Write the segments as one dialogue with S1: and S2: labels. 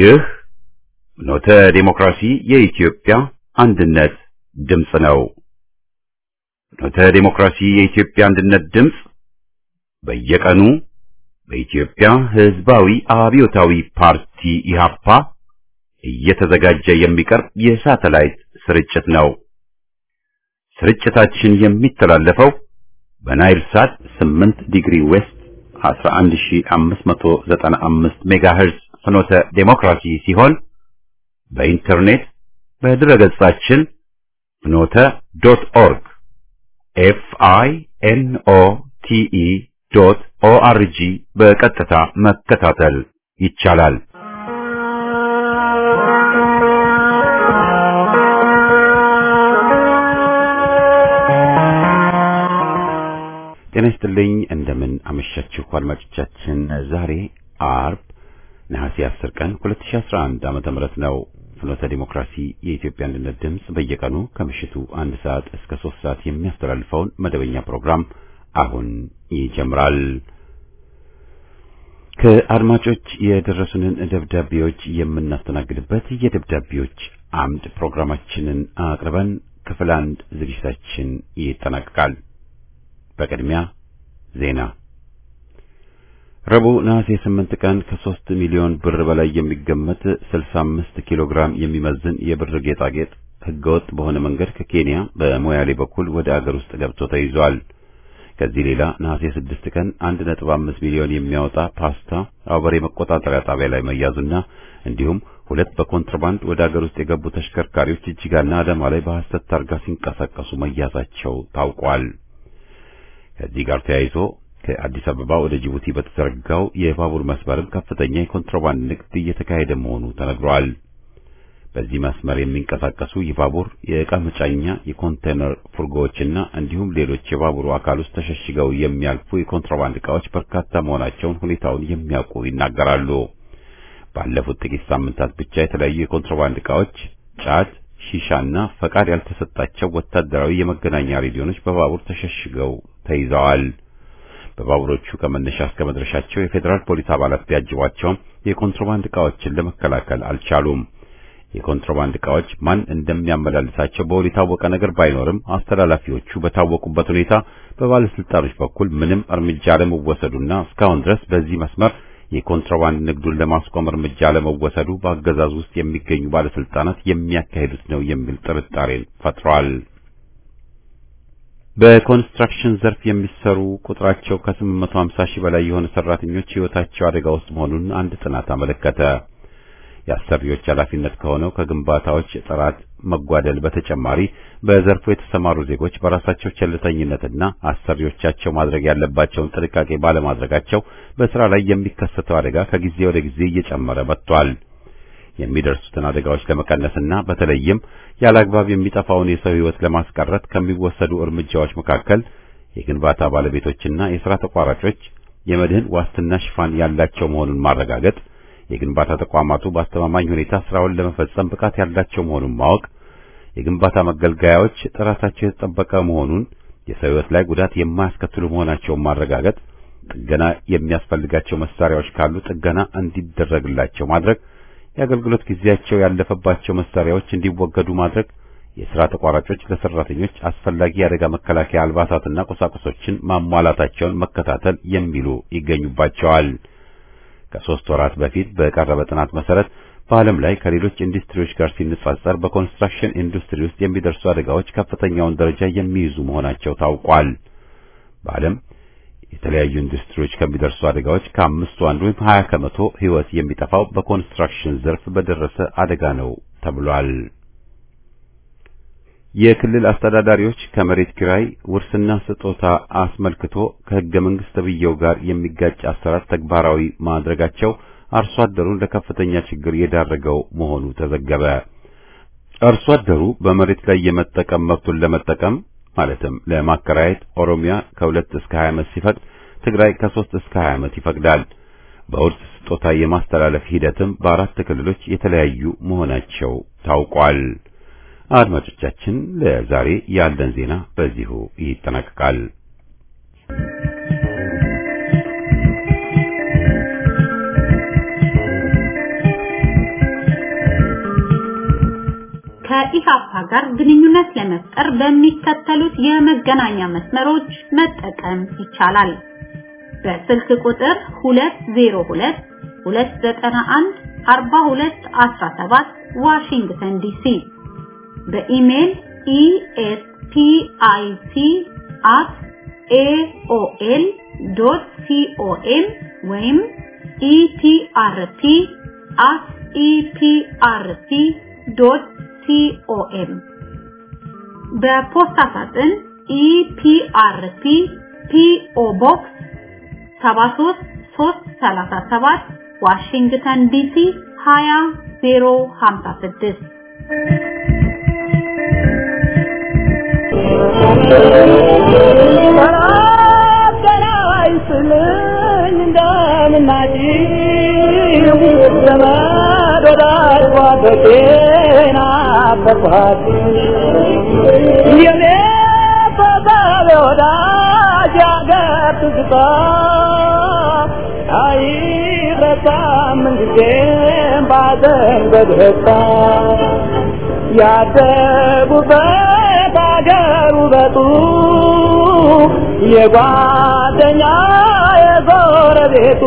S1: ይህ ኖተ ዴሞክራሲ የኢትዮጵያ አንድነት ድምፅ ነው። ኖተ ዴሞክራሲ የኢትዮጵያ አንድነት ድምፅ በየቀኑ በኢትዮጵያ ሕዝባዊ አብዮታዊ ፓርቲ ኢህአፓ እየተዘጋጀ የሚቀርብ የሳተላይት ስርጭት ነው። ስርጭታችን የሚተላለፈው በናይል ሳት 8 ዲግሪ ዌስት 11595 ሜጋሄርዝ ፍኖተ ዴሞክራሲ ሲሆን በኢንተርኔት በድረገጻችን ፍኖተ ዶት ኦርግ ኤፍ አይ ኤን ኦ ቲ ኢ ዶት ኦ አር ጂ በቀጥታ መከታተል ይቻላል። ጤና ይስጥልኝ። እንደምን አመሻችሁ አድማጮቻችን። ዛሬ አርብ ነሐሴ 10 ቀን 2011 ዓመተ ምህረት ነው። ፍኖተ ዲሞክራሲ የኢትዮጵያ አንድነት ድምፅ በየቀኑ ከምሽቱ አንድ ሰዓት እስከ ሶስት ሰዓት የሚያስተላልፈውን መደበኛ ፕሮግራም አሁን ይጀምራል። ከአድማጮች የደረሱንን ደብዳቤዎች የምናስተናግድበት የደብዳቤዎች አምድ ፕሮግራማችንን አቅርበን ክፍል አንድ ዝግጅታችን ይጠናቀቃል። በቅድሚያ ዜና። ረቡዕ ነሐሴ 8 ቀን ከ3 ሚሊዮን ብር በላይ የሚገመት 65 ኪሎ ግራም የሚመዝን የብር ጌጣጌጥ ህገወጥ በሆነ መንገድ ከኬንያ በሞያሌ በኩል ወደ አገር ውስጥ ገብቶ ተይዟል። ከዚህ ሌላ ነሐሴ 6 ቀን 1.5 ሚሊዮን የሚያወጣ ፓስታ አውበሬ መቆጣጠሪያ ጣቢያ ላይ መያዙና እንዲሁም ሁለት በኮንትራባንድ ወደ አገር ውስጥ የገቡ ተሽከርካሪዎች እጅጋና አዳማ ላይ በሐሰት ታርጋ ሲንቀሳቀሱ መያዛቸው ታውቋል። ከዚህ ጋር ተያይዞ ከአዲስ አበባ ወደ ጅቡቲ በተዘረጋው የባቡር መስመርም ከፍተኛ የኮንትሮባንድ ንግድ እየተካሄደ መሆኑ ተነግሯል። በዚህ መስመር የሚንቀሳቀሱ የባቡር የዕቃ መጫኛ የኮንቴነር ፉርጎዎችና እንዲሁም ሌሎች የባቡሩ አካል ውስጥ ተሸሽገው የሚያልፉ የኮንትሮባንድ ዕቃዎች በርካታ መሆናቸውን ሁኔታውን የሚያውቁ ይናገራሉ። ባለፉት ጥቂት ሳምንታት ብቻ የተለያዩ የኮንትሮባንድ ዕቃዎች ጫት ሺሻና ፈቃድ ያልተሰጣቸው ወታደራዊ የመገናኛ ሬዲዮኖች በባቡር ተሸሽገው ተይዘዋል። በባቡሮቹ ከመነሻ እስከ መድረሻቸው የፌዴራል ፖሊስ አባላት ቢያጅቧቸውም የኮንትሮባንድ ዕቃዎችን ለመከላከል አልቻሉም። የኮንትሮባንድ ዕቃዎች ማን እንደሚያመላልሳቸው በውል የታወቀ ነገር ባይኖርም አስተላላፊዎቹ በታወቁበት ሁኔታ በባለስልጣኖች በኩል ምንም እርምጃ አለመወሰዱና እስካሁን ድረስ በዚህ መስመር የኮንትሮባንድ ንግዱን ለማስቆም እርምጃ አለመወሰዱ በአገዛዙ ውስጥ የሚገኙ ባለስልጣናት የሚያካሂዱት ነው የሚል ጥርጣሬን ፈጥሯል። በኮንስትራክሽን ዘርፍ የሚሰሩ ቁጥራቸው ከ850 ሺህ በላይ የሆኑ ሰራተኞች ሕይወታቸው አደጋ ውስጥ መሆኑን አንድ ጥናት አመለከተ። የአሰሪዎች ኃላፊነት ከሆነው ከግንባታዎች ጥራት መጓደል በተጨማሪ በዘርፉ የተሰማሩ ዜጎች በራሳቸው ቸልተኝነትና አሰሪዎቻቸው ማድረግ ያለባቸውን ጥንቃቄ ባለማድረጋቸው በስራ ላይ የሚከሰተው አደጋ ከጊዜ ወደ ጊዜ እየጨመረ መጥቷል። የሚደርሱትን አደጋዎች ለመቀነስና በተለይም ያለአግባብ የሚጠፋውን የሰው ሕይወት ለማስቀረት ከሚወሰዱ እርምጃዎች መካከል የግንባታ ባለቤቶችና የሥራ ተቋራጮች የመድህን ዋስትና ሽፋን ያላቸው መሆኑን ማረጋገጥ የግንባታ ተቋማቱ በአስተማማኝ ሁኔታ ስራውን ለመፈጸም ብቃት ያላቸው መሆኑን ማወቅ፣ የግንባታ መገልገያዎች ጥራታቸው የተጠበቀ መሆኑን፣ የሰው ሕይወት ላይ ጉዳት የማያስከትሉ መሆናቸውን ማረጋገጥ፣ ጥገና የሚያስፈልጋቸው መሳሪያዎች ካሉ ጥገና እንዲደረግላቸው ማድረግ፣ የአገልግሎት ጊዜያቸው ያለፈባቸው መሳሪያዎች እንዲወገዱ ማድረግ፣ የሥራ ተቋራጮች ለሰራተኞች አስፈላጊ የአደጋ መከላከያ አልባሳትና ቁሳቁሶችን ማሟላታቸውን መከታተል የሚሉ ይገኙባቸዋል። ከሶስት ወራት በፊት በቀረበ ጥናት መሰረት በዓለም ላይ ከሌሎች ኢንዱስትሪዎች ጋር ሲነጻጸር በኮንስትራክሽን ኢንዱስትሪ ውስጥ የሚደርሱ አደጋዎች ከፍተኛውን ደረጃ የሚይዙ መሆናቸው ታውቋል። በዓለም የተለያዩ ኢንዱስትሪዎች ከሚደርሱ አደጋዎች ከአምስቱ አንዱ ወይም 20 ከመቶ ሕይወት የሚጠፋው በኮንስትራክሽን ዘርፍ በደረሰ አደጋ ነው ተብሏል። የክልል አስተዳዳሪዎች ከመሬት ኪራይ ውርስና ስጦታ አስመልክቶ ከሕገ መንግሥት ተብዬው ጋር የሚጋጭ አሰራር ተግባራዊ ማድረጋቸው አርሶ አደሩን ለከፍተኛ ችግር የዳረገው መሆኑ ተዘገበ። አርሶ አደሩ በመሬት ላይ የመጠቀም መብቱን ለመጠቀም ማለትም ለማከራየት ኦሮሚያ ከሁለት እስከ 20 ዓመት ሲፈቅድ ትግራይ ከሶስት እስከ 20 ዓመት ይፈቅዳል። በውርስ ስጦታ የማስተላለፍ ሂደትም በአራት ክልሎች የተለያዩ መሆናቸው ታውቋል። አድማጮቻችን ለዛሬ ያለን ዜና በዚሁ ይጠናቀቃል።
S2: ከኢሃፓ ጋር ግንኙነት ለመፍጠር በሚከተሉት የመገናኛ መስመሮች መጠቀም ይቻላል። በስልክ ቁጥር 202 291 4217 ዋሽንግተን ዲሲ በኢሜል espic@aol.com ወይም etrp@eprp.com በፖስታ ሳጥን ኢፒአርፒ ፒኦ ቦክስ 73337 ዋሽንግተን ዲሲ 20056
S3: ያደጉበት አገር ውበቱ የጓደኛ የጎረቤቱ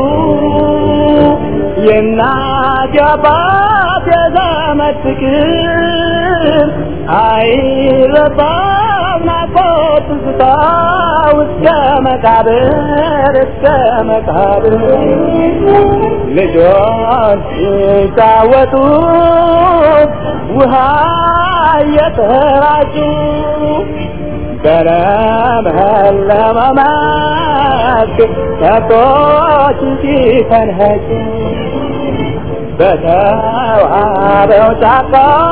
S3: የእናት የአባት የዘመድ ፍቅር አይረሳም ናፍቆት ትዝታ እስከ መቃብር እስከ መቃብር ልጆች ሲጫወቱ ውሃ እየተራጩ በለመለመ መስክ ከብቶች ሲፈንኸጩ በተዋበው ጫካ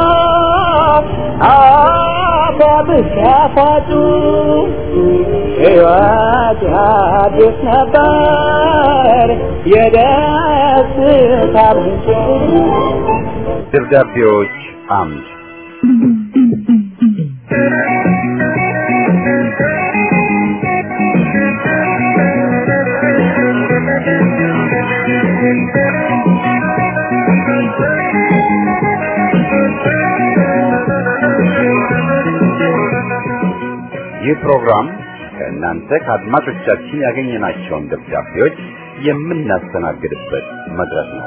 S3: አባብስ ያፋጩ ሕይወት አዲስ ነበር የደስታ ምንጭ
S1: ደብዳቤዎች አምድ ይህ ፕሮግራም ከእናንተ ከአድማጮቻችን ያገኘናቸውን ደብዳቤዎች የምናስተናግድበት መድረክ ነው።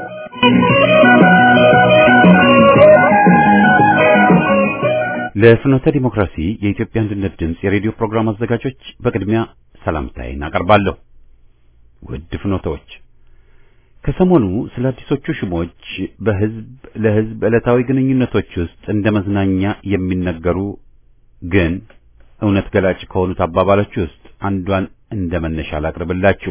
S1: ለፍኖተ ዲሞክራሲ የኢትዮጵያ አንድነት ድምፅ የሬዲዮ ፕሮግራም አዘጋጆች በቅድሚያ ሰላምታዬን አቀርባለሁ። ውድ ፍኖተዎች ከሰሞኑ ስለ አዲሶቹ ሹሞች በህዝብ ለህዝብ ዕለታዊ ግንኙነቶች ውስጥ እንደ መዝናኛ የሚነገሩ ግን እውነት ገላጭ ከሆኑት አባባሎች ውስጥ አንዷን እንደ መነሻ ላቅርብላችሁ።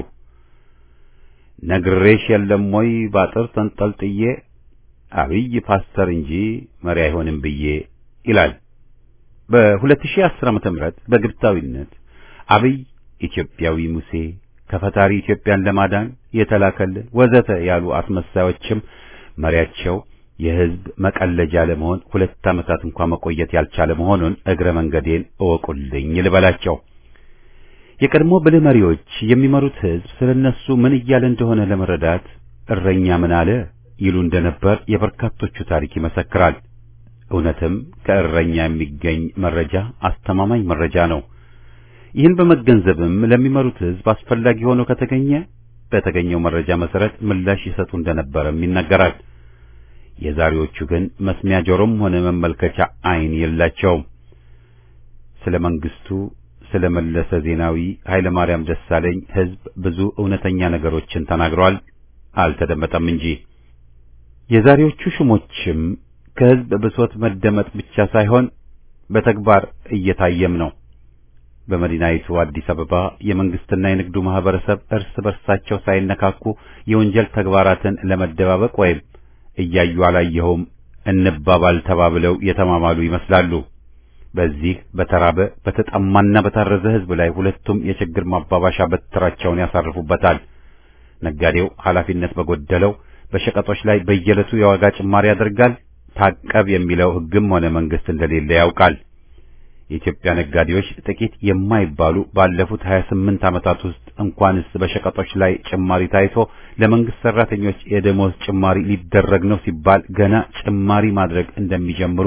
S1: ነግሬሽ የለም ወይ ባጥር ተንጠልጥዬ አብይ ፓስተር እንጂ መሪ አይሆንም ብዬ ይላል። በ2010 ዓመተ ምህረት በግብታዊነት አብይ ኢትዮጵያዊ ሙሴ ከፈጣሪ ኢትዮጵያን ለማዳን የተላከልን ወዘተ ያሉ አስመሳዮችም መሪያቸው የህዝብ መቀለጃ ለመሆን ሁለት ዓመታት እንኳን መቆየት ያልቻለ መሆኑን እግረ መንገዴን እወቁልኝ ልበላቸው። የቀድሞ ብልህ መሪዎች የሚመሩት ህዝብ ስለነሱ ምን እያለ እንደሆነ ለመረዳት እረኛ ምን አለ ይሉ እንደነበር የበርካቶቹ ታሪክ ይመሰክራል። እውነትም ከእረኛ የሚገኝ መረጃ አስተማማኝ መረጃ ነው። ይህን በመገንዘብም ለሚመሩት ህዝብ አስፈላጊ ሆኖ ከተገኘ በተገኘው መረጃ መሰረት ምላሽ ይሰጡ እንደነበረም ይነገራል። የዛሬዎቹ ግን መስሚያ ጆሮም ሆነ መመልከቻ አይን የላቸውም። ስለ መንግስቱ፣ ስለ መለሰ ዜናዊ፣ ኃይለ ማርያም ደሳለኝ ህዝብ ብዙ እውነተኛ ነገሮችን ተናግሯል፣ አልተደመጠም እንጂ። የዛሬዎቹ ሹሞችም ከህዝብ ብሶት መደመጥ ብቻ ሳይሆን በተግባር እየታየም ነው። በመዲናይቱ አዲስ አበባ የመንግስትና የንግዱ ማህበረሰብ እርስ በርሳቸው ሳይነካኩ የወንጀል ተግባራትን ለመደባበቅ ወይም እያዩ አላየኸውም እንባባል ተባብለው የተማማሉ ይመስላሉ። በዚህ በተራበ በተጠማና በታረዘ ህዝብ ላይ ሁለቱም የችግር ማባባሻ በትራቸውን ያሳርፉበታል። ነጋዴው ኃላፊነት በጎደለው በሸቀጦች ላይ በየዕለቱ የዋጋ ጭማሪ ያደርጋል። ታቀብ የሚለው ህግም ሆነ መንግስት እንደሌለ ያውቃል። የኢትዮጵያ ነጋዴዎች ጥቂት የማይባሉ ባለፉት 28 ዓመታት ውስጥ እንኳንስ በሸቀጦች ላይ ጭማሪ ታይቶ ለመንግስት ሰራተኞች የደሞዝ ጭማሪ ሊደረግ ነው ሲባል ገና ጭማሪ ማድረግ እንደሚጀምሩ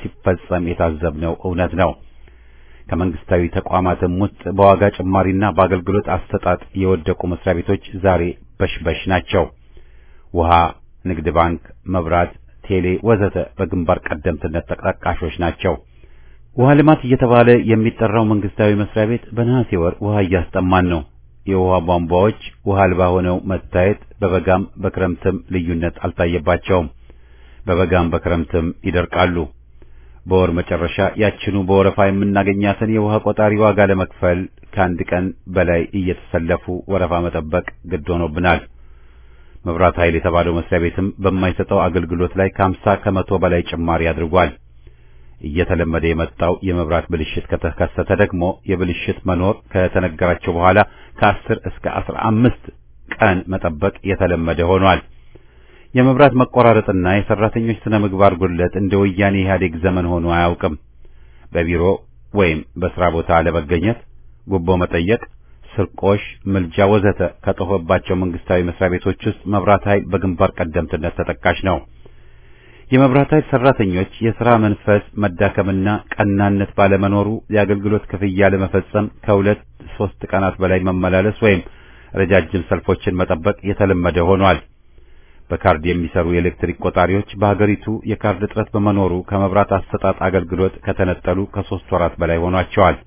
S1: ሲፈጸም የታዘብነው እውነት ነው። ከመንግስታዊ ተቋማትም ውስጥ በዋጋ ጭማሪና በአገልግሎት አሰጣጥ የወደቁ መስሪያ ቤቶች ዛሬ በሽበሽ ናቸው። ውሃ፣ ንግድ ባንክ፣ መብራት፣ ቴሌ ወዘተ በግንባር ቀደምትነት ተጠቃሾች ናቸው። ውሃ ልማት እየተባለ የሚጠራው መንግስታዊ መስሪያ ቤት በነሐሴ ወር ውሃ እያስጠማን ነው። የውሃ ቧንቧዎች ውሃ አልባ ሆነው መታየት በበጋም በክረምትም ልዩነት አልታየባቸውም። በበጋም በክረምትም ይደርቃሉ። በወር መጨረሻ ያችኑ በወረፋ የምናገኛትን የውሃ ቆጣሪ ዋጋ ለመክፈል ከአንድ ቀን በላይ እየተሰለፉ ወረፋ መጠበቅ ግድ ሆኖብናል። መብራት ኃይል የተባለው መስሪያ ቤትም በማይሰጠው አገልግሎት ላይ ከሀምሳ ከመቶ በላይ ጭማሪ አድርጓል። እየተለመደ የመጣው የመብራት ብልሽት ከተከሰተ ደግሞ የብልሽት መኖር ከተነገራቸው በኋላ ከአስር እስከ አስራ አምስት ቀን መጠበቅ የተለመደ ሆኗል። የመብራት መቆራረጥና የሰራተኞች ስነ ምግባር ጉድለት እንደ ወያኔ ኢህአዴግ ዘመን ሆኖ አያውቅም። በቢሮ ወይም በስራ ቦታ አለመገኘት፣ ጉቦ መጠየቅ፣ ስርቆሽ፣ ምልጃ ወዘተ ከጠፉባቸው መንግስታዊ መስሪያ ቤቶች ውስጥ መብራት ኃይል በግንባር ቀደምትነት ተጠቃሽ ነው። የመብራት ኃይል ሰራተኞች የሥራ መንፈስ መዳከምና ቀናነት ባለመኖሩ የአገልግሎት ክፍያ ለመፈጸም ከሁለት ሶስት ቀናት በላይ መመላለስ ወይም ረጃጅም ሰልፎችን መጠበቅ የተለመደ ሆኗል። በካርድ የሚሰሩ የኤሌክትሪክ ቆጣሪዎች በሀገሪቱ የካርድ እጥረት በመኖሩ ከመብራት አሰጣጥ አገልግሎት ከተነጠሉ ከሶስት ወራት በላይ ሆኗቸዋል።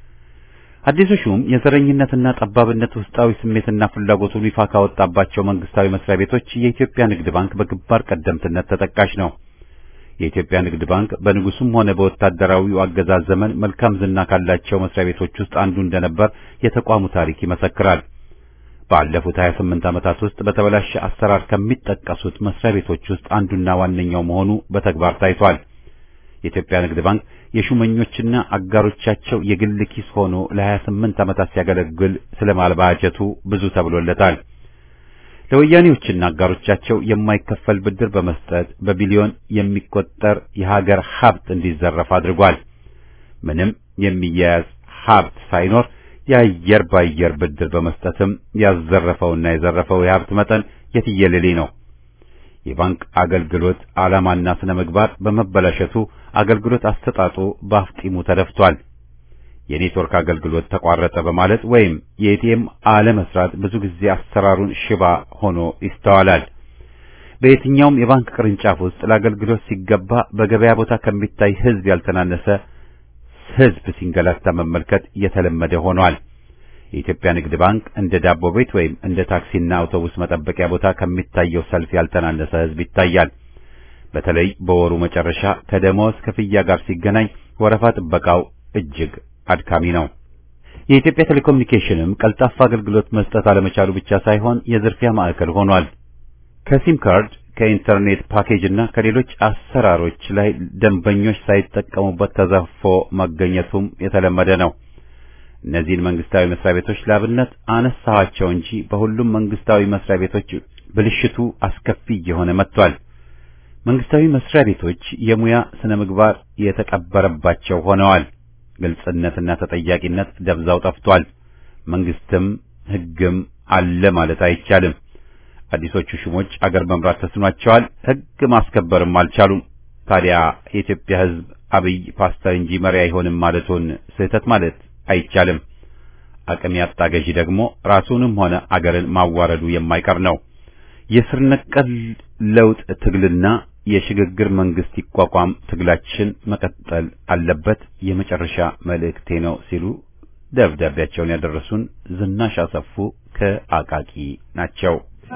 S1: አዲሱ ሹም የዘረኝነትና ጠባብነት ውስጣዊ ስሜትና ፍላጎቱን ይፋ ካወጣባቸው መንግስታዊ መስሪያ ቤቶች የኢትዮጵያ ንግድ ባንክ በግንባር ቀደምትነት ተጠቃሽ ነው። የኢትዮጵያ ንግድ ባንክ በንጉሱም ሆነ በወታደራዊው አገዛዝ ዘመን መልካም ዝና ካላቸው መስሪያ ቤቶች ውስጥ አንዱ እንደነበር የተቋሙ ታሪክ ይመሰክራል። ባለፉት 28 ዓመታት ውስጥ በተበላሸ አሰራር ከሚጠቀሱት መስሪያ ቤቶች ውስጥ አንዱና ዋነኛው መሆኑ በተግባር ታይቷል። የኢትዮጵያ ንግድ ባንክ የሹመኞችና አጋሮቻቸው የግል ኪስ ሆኖ ለ28 ዓመታት ሲያገለግል ስለማልባጀቱ ብዙ ተብሎለታል። ለወያኔዎችና አጋሮቻቸው የማይከፈል ብድር በመስጠት በቢሊዮን የሚቆጠር የሀገር ሀብት እንዲዘረፍ አድርጓል። ምንም የሚያያዝ ሀብት ሳይኖር የአየር ባየር ብድር በመስጠትም ያዘረፈውና የዘረፈው የሀብት መጠን የትየለሌ ነው። የባንክ አገልግሎት ዓላማና ስነ ምግባር በመበላሸቱ አገልግሎት አሰጣጡ በአፍጢሙ ተደፍቷል። የኔትወርክ አገልግሎት ተቋረጠ በማለት ወይም የኤቲኤም አለመስራት ብዙ ጊዜ አሰራሩን ሽባ ሆኖ ይስተዋላል። በየትኛውም የባንክ ቅርንጫፍ ውስጥ ለአገልግሎት ሲገባ በገበያ ቦታ ከሚታይ ሕዝብ ያልተናነሰ ሕዝብ ሲንገላታ መመልከት የተለመደ ሆኗል። የኢትዮጵያ ንግድ ባንክ እንደ ዳቦ ቤት ወይም እንደ ታክሲና አውቶቡስ መጠበቂያ ቦታ ከሚታየው ሰልፍ ያልተናነሰ ሕዝብ ይታያል። በተለይ በወሩ መጨረሻ ከደሞዝ ክፍያ ጋር ሲገናኝ ወረፋ ጥበቃው እጅግ አድካሚ ነው። የኢትዮጵያ ቴሌኮሙኒኬሽንም ቀልጣፋ አገልግሎት መስጠት አለመቻሉ ብቻ ሳይሆን የዝርፊያ ማዕከል ሆኗል። ከሲም ካርድ ከኢንተርኔት ፓኬጅ እና ከሌሎች አሰራሮች ላይ ደንበኞች ሳይጠቀሙበት ተዘርፎ መገኘቱም የተለመደ ነው። እነዚህን መንግስታዊ መስሪያ ቤቶች ላብነት አነሳኋቸው እንጂ በሁሉም መንግስታዊ መስሪያ ቤቶች ብልሽቱ አስከፊ እየሆነ መጥቷል። መንግስታዊ መስሪያ ቤቶች የሙያ ስነ ምግባር የተቀበረባቸው ሆነዋል። ግልጽነትና ተጠያቂነት ደብዛው ጠፍቷል። መንግስትም ሕግም አለ ማለት አይቻልም። አዲሶቹ ሹሞች አገር መምራት ተስኗቸዋል። ሕግ ማስከበርም አልቻሉም። ታዲያ የኢትዮጵያ ሕዝብ አብይ ፓስተር እንጂ መሪ አይሆንም ማለቱን ስህተት ማለት አይቻልም። አቅም ያጣ ገዢ ደግሞ ራሱንም ሆነ አገርን ማዋረዱ የማይቀር ነው። የስር ነቀል ለውጥ ትግልና የሽግግር መንግስት ይቋቋም ትግላችን መቀጠል አለበት የመጨረሻ መልእክቴ ነው ሲሉ ደብዳቤያቸውን ያደረሱን ዝናሽ አሰፉ ከአቃቂ ናቸው።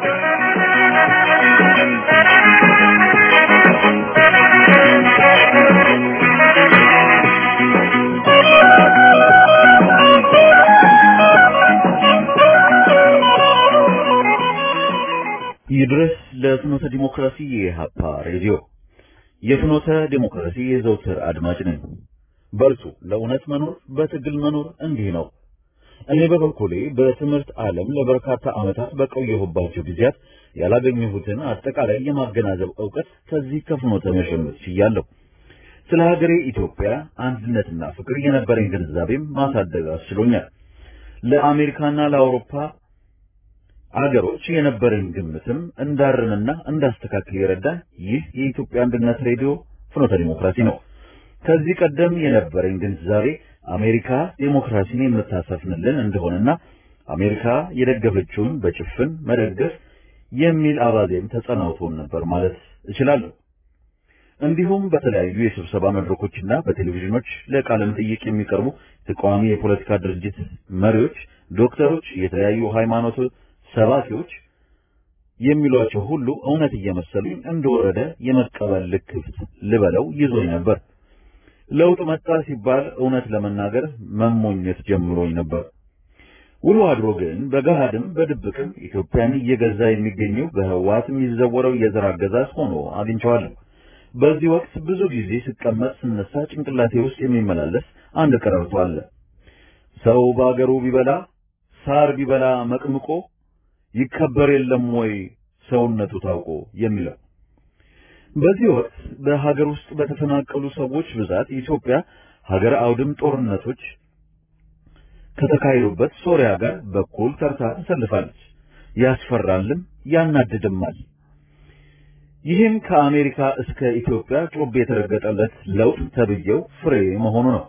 S4: ይድረስ ለፍኖተ ዲሞክራሲ የኢሃፓ ሬዲዮ። የፍኖተ ዲሞክራሲ የዘውትር አድማጭ ነኝ። በርቱ፣ ለእውነት መኖር በትግል መኖር እንዲህ ነው። እኔ በበኩሌ በትምህርት ዓለም ለበርካታ ዓመታት በቆየሁባቸው ጊዜያት ያላገኘሁትን አጠቃላይ የማገናዘብ ዕውቀት ከዚህ ከፍኖተ መሸመት ችያለሁ። ስለ ሀገሬ ኢትዮጵያ አንድነትና ፍቅር የነበረኝ ግንዛቤም ማሳደግ አስችሎኛል። ለአሜሪካና ለአውሮፓ አገሮች የነበረኝ ግምትም እንዳርምና እንዳስተካክል የረዳን ይህ የኢትዮጵያ አንድነት ሬዲዮ ፍኖተ ዲሞክራሲ ነው። ከዚህ ቀደም የነበረኝ ግንዛቤ አሜሪካ ዴሞክራሲን የምታሰፍንልን እንደሆነና አሜሪካ የደገፈችውን በጭፍን መደገፍ የሚል አባዜም ተጸናውቶን ነበር ማለት እችላለሁ። እንዲሁም በተለያዩ የስብሰባ መድረኮችና በቴሌቪዥኖች ለቃለ መጠይቅ የሚቀርቡ ተቃዋሚ የፖለቲካ ድርጅት መሪዎች፣ ዶክተሮች፣ የተለያዩ ሃይማኖት ሰባኪዎች የሚሏቸው ሁሉ እውነት እየመሰሉኝ እንደወረደ የመቀበል ልክፍት ልበለው ይዞኝ ነበር። ለውጥ መጣ ሲባል እውነት ለመናገር መሞኘት ጀምሮኝ ነበር። ውሎ አድሮ ግን በገሃድም በድብቅም ኢትዮጵያን እየገዛ የሚገኘው በህወሓት የሚዘወረው የዘር አገዛዝ ሆኖ አግኝቼዋለሁ። በዚህ ወቅት ብዙ ጊዜ ስቀመጥ ስነሳ ጭንቅላቴ ውስጥ የሚመላለስ አንድ ቀረርቶ አለ። ሰው በአገሩ ቢበላ ሳር ቢበላ መቅምቆ ይከበር የለም ወይ ሰውነቱ ታውቆ የሚለው። በዚህ ወቅት በሀገር ውስጥ በተፈናቀሉ ሰዎች ብዛት ኢትዮጵያ ሀገር አውድም ጦርነቶች ከተካሄዱበት ሶሪያ ጋር በኩል ተርታ ተሰልፋለች። ያስፈራልም ያናድድማል። ይህም ከአሜሪካ እስከ ኢትዮጵያ ጮቤ የተረገጠለት ለውጥ ተብዬው ፍሬ መሆኑ ነው።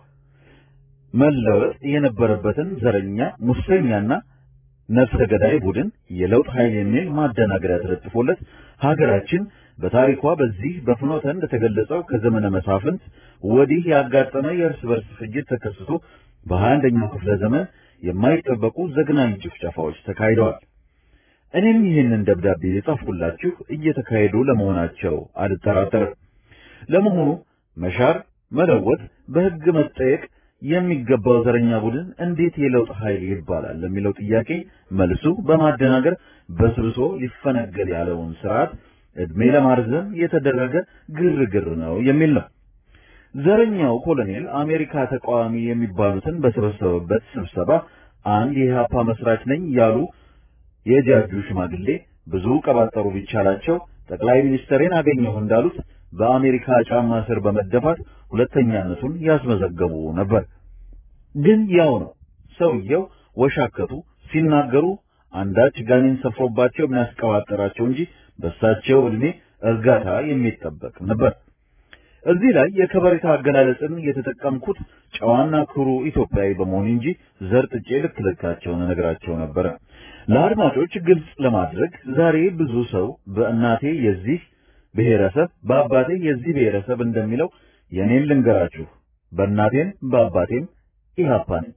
S4: መለወጥ የነበረበትን ዘረኛ ሙሰኛና ነፍሰ ገዳይ ቡድን የለውጥ ኃይል የሚል ማደናገሪያ ተለጥፎለት ሀገራችን በታሪኳ በዚህ በፍኖተ እንደተገለጸው ከዘመነ መሳፍንት ወዲህ ያጋጠመ የእርስ በርስ ፍጅት ተከስቶ በሀያ አንደኛው ክፍለ ዘመን የማይጠበቁ ዘግናኝ ጭፍጨፋዎች ተካሂደዋል። እኔም ይህንን ደብዳቤ የጻፍኩላችሁ እየተካሄዱ ለመሆናቸው አልጠራጠርም። ለመሆኑ መሻር፣ መለወጥ፣ በሕግ መጠየቅ የሚገባው ዘረኛ ቡድን እንዴት የለውጥ ኃይል ይባላል ለሚለው ጥያቄ መልሱ በማደናገር በስብሶ ሊፈነገል ያለውን ስርዓት እድሜ ለማርዘም የተደረገ ግርግር ነው የሚል ነው። ዘረኛው ኮሎኔል አሜሪካ ተቃዋሚ የሚባሉትን በሰበሰበበት ስብሰባ አንድ የኢህአፓ መስራች ነኝ ያሉ የጃጁ ሽማግሌ ብዙ ቀባጠሩ ቢቻላቸው ጠቅላይ ሚኒስትሬን አገኘሁ እንዳሉት በአሜሪካ ጫማ ስር በመደፋት ሁለተኛነቱን ያስመዘገቡ ነበር። ግን ያው ነው ሰውየው ወሻከቱ ሲናገሩ አንዳች ጋኔን ሰፍሮባቸው የሚያስቀባጠራቸው እንጂ በሳቸው ዕድሜ እርጋታ የሚጠበቅ ነበር። እዚህ ላይ የከበሬታ አገላለጽን የተጠቀምኩት ጨዋና ክሩ ኢትዮጵያዊ በመሆን እንጂ ዘርጥጬ ልክ ልካቸውን እነግራቸው ነበረ። ለአድማጮች ግልጽ ለማድረግ ዛሬ ብዙ ሰው በእናቴ የዚህ ብሔረሰብ በአባቴ የዚህ ብሔረሰብ እንደሚለው የኔን ልንገራችሁ። በእናቴም በአባቴም ኢህአፓ ነኝ።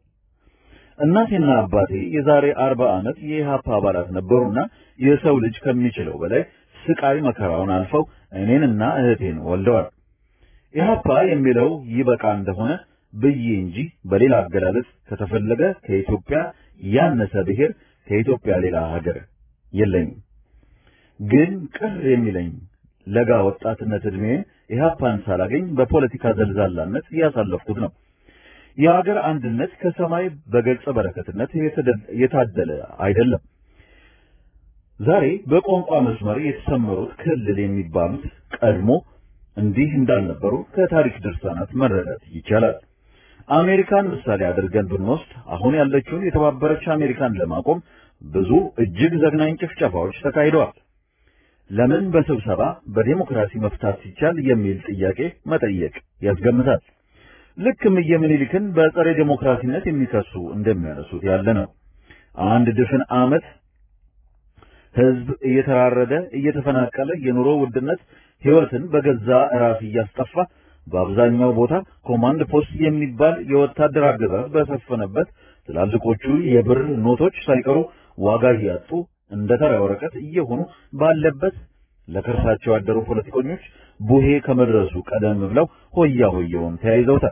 S4: እናቴና አባቴ የዛሬ አርባ ዓመት የኢህአፓ አባላት ነበሩና የሰው ልጅ ከሚችለው በላይ ስቃይ መከራውን አልፈው እኔንና እህቴን ወልደዋል። ኢህአፓ የሚለው ይበቃ እንደሆነ ብዬ እንጂ በሌላ አገላለጽ ከተፈለገ ከኢትዮጵያ ያነሰ ብሔር ከኢትዮጵያ ሌላ ሀገር የለኝም። ግን ቅር የሚለኝ ለጋ ወጣትነት ዕድሜን ኢህአፓን ሳላገኝ በፖለቲካ ዘልዛላነት ያሳለፍኩት ነው። የሀገር አንድነት ከሰማይ በገጸ በረከትነት የታደለ አይደለም። ዛሬ በቋንቋ መስመር የተሰመሩት ክልል የሚባሉት ቀድሞ እንዲህ እንዳልነበሩ ከታሪክ ድርሳናት መረዳት ይቻላል። አሜሪካን ምሳሌ አድርገን ብንወስድ አሁን ያለችውን የተባበረች አሜሪካን ለማቆም ብዙ እጅግ ዘግናኝ ጭፍጨፋዎች ተካሂደዋል። ለምን በስብሰባ በዴሞክራሲ መፍታት ሲቻል የሚል ጥያቄ መጠየቅ ያስገምታል። ልክ እምዬ ምኒልክን በጸረ ዴሞክራሲነት የሚከሱ እንደሚያነሱት ያለ ነው። አንድ ድፍን ዓመት ህዝብ እየተራረደ እየተፈናቀለ የኑሮ ውድነት ህይወትን በገዛ ራስ እያስጠፋ በአብዛኛው ቦታ ኮማንድ ፖስት የሚባል የወታደር አገዛዝ በሰፈነበት ትላልቆቹ የብር ኖቶች ሳይቀሩ ዋጋ እያጡ እንደ ተራ ወረቀት እየሆኑ ባለበት ለከርሳቸው ያደሩ ፖለቲከኞች ቡሄ ከመድረሱ ቀደም ብለው ሆያ ሆየውን ተያይዘውታል።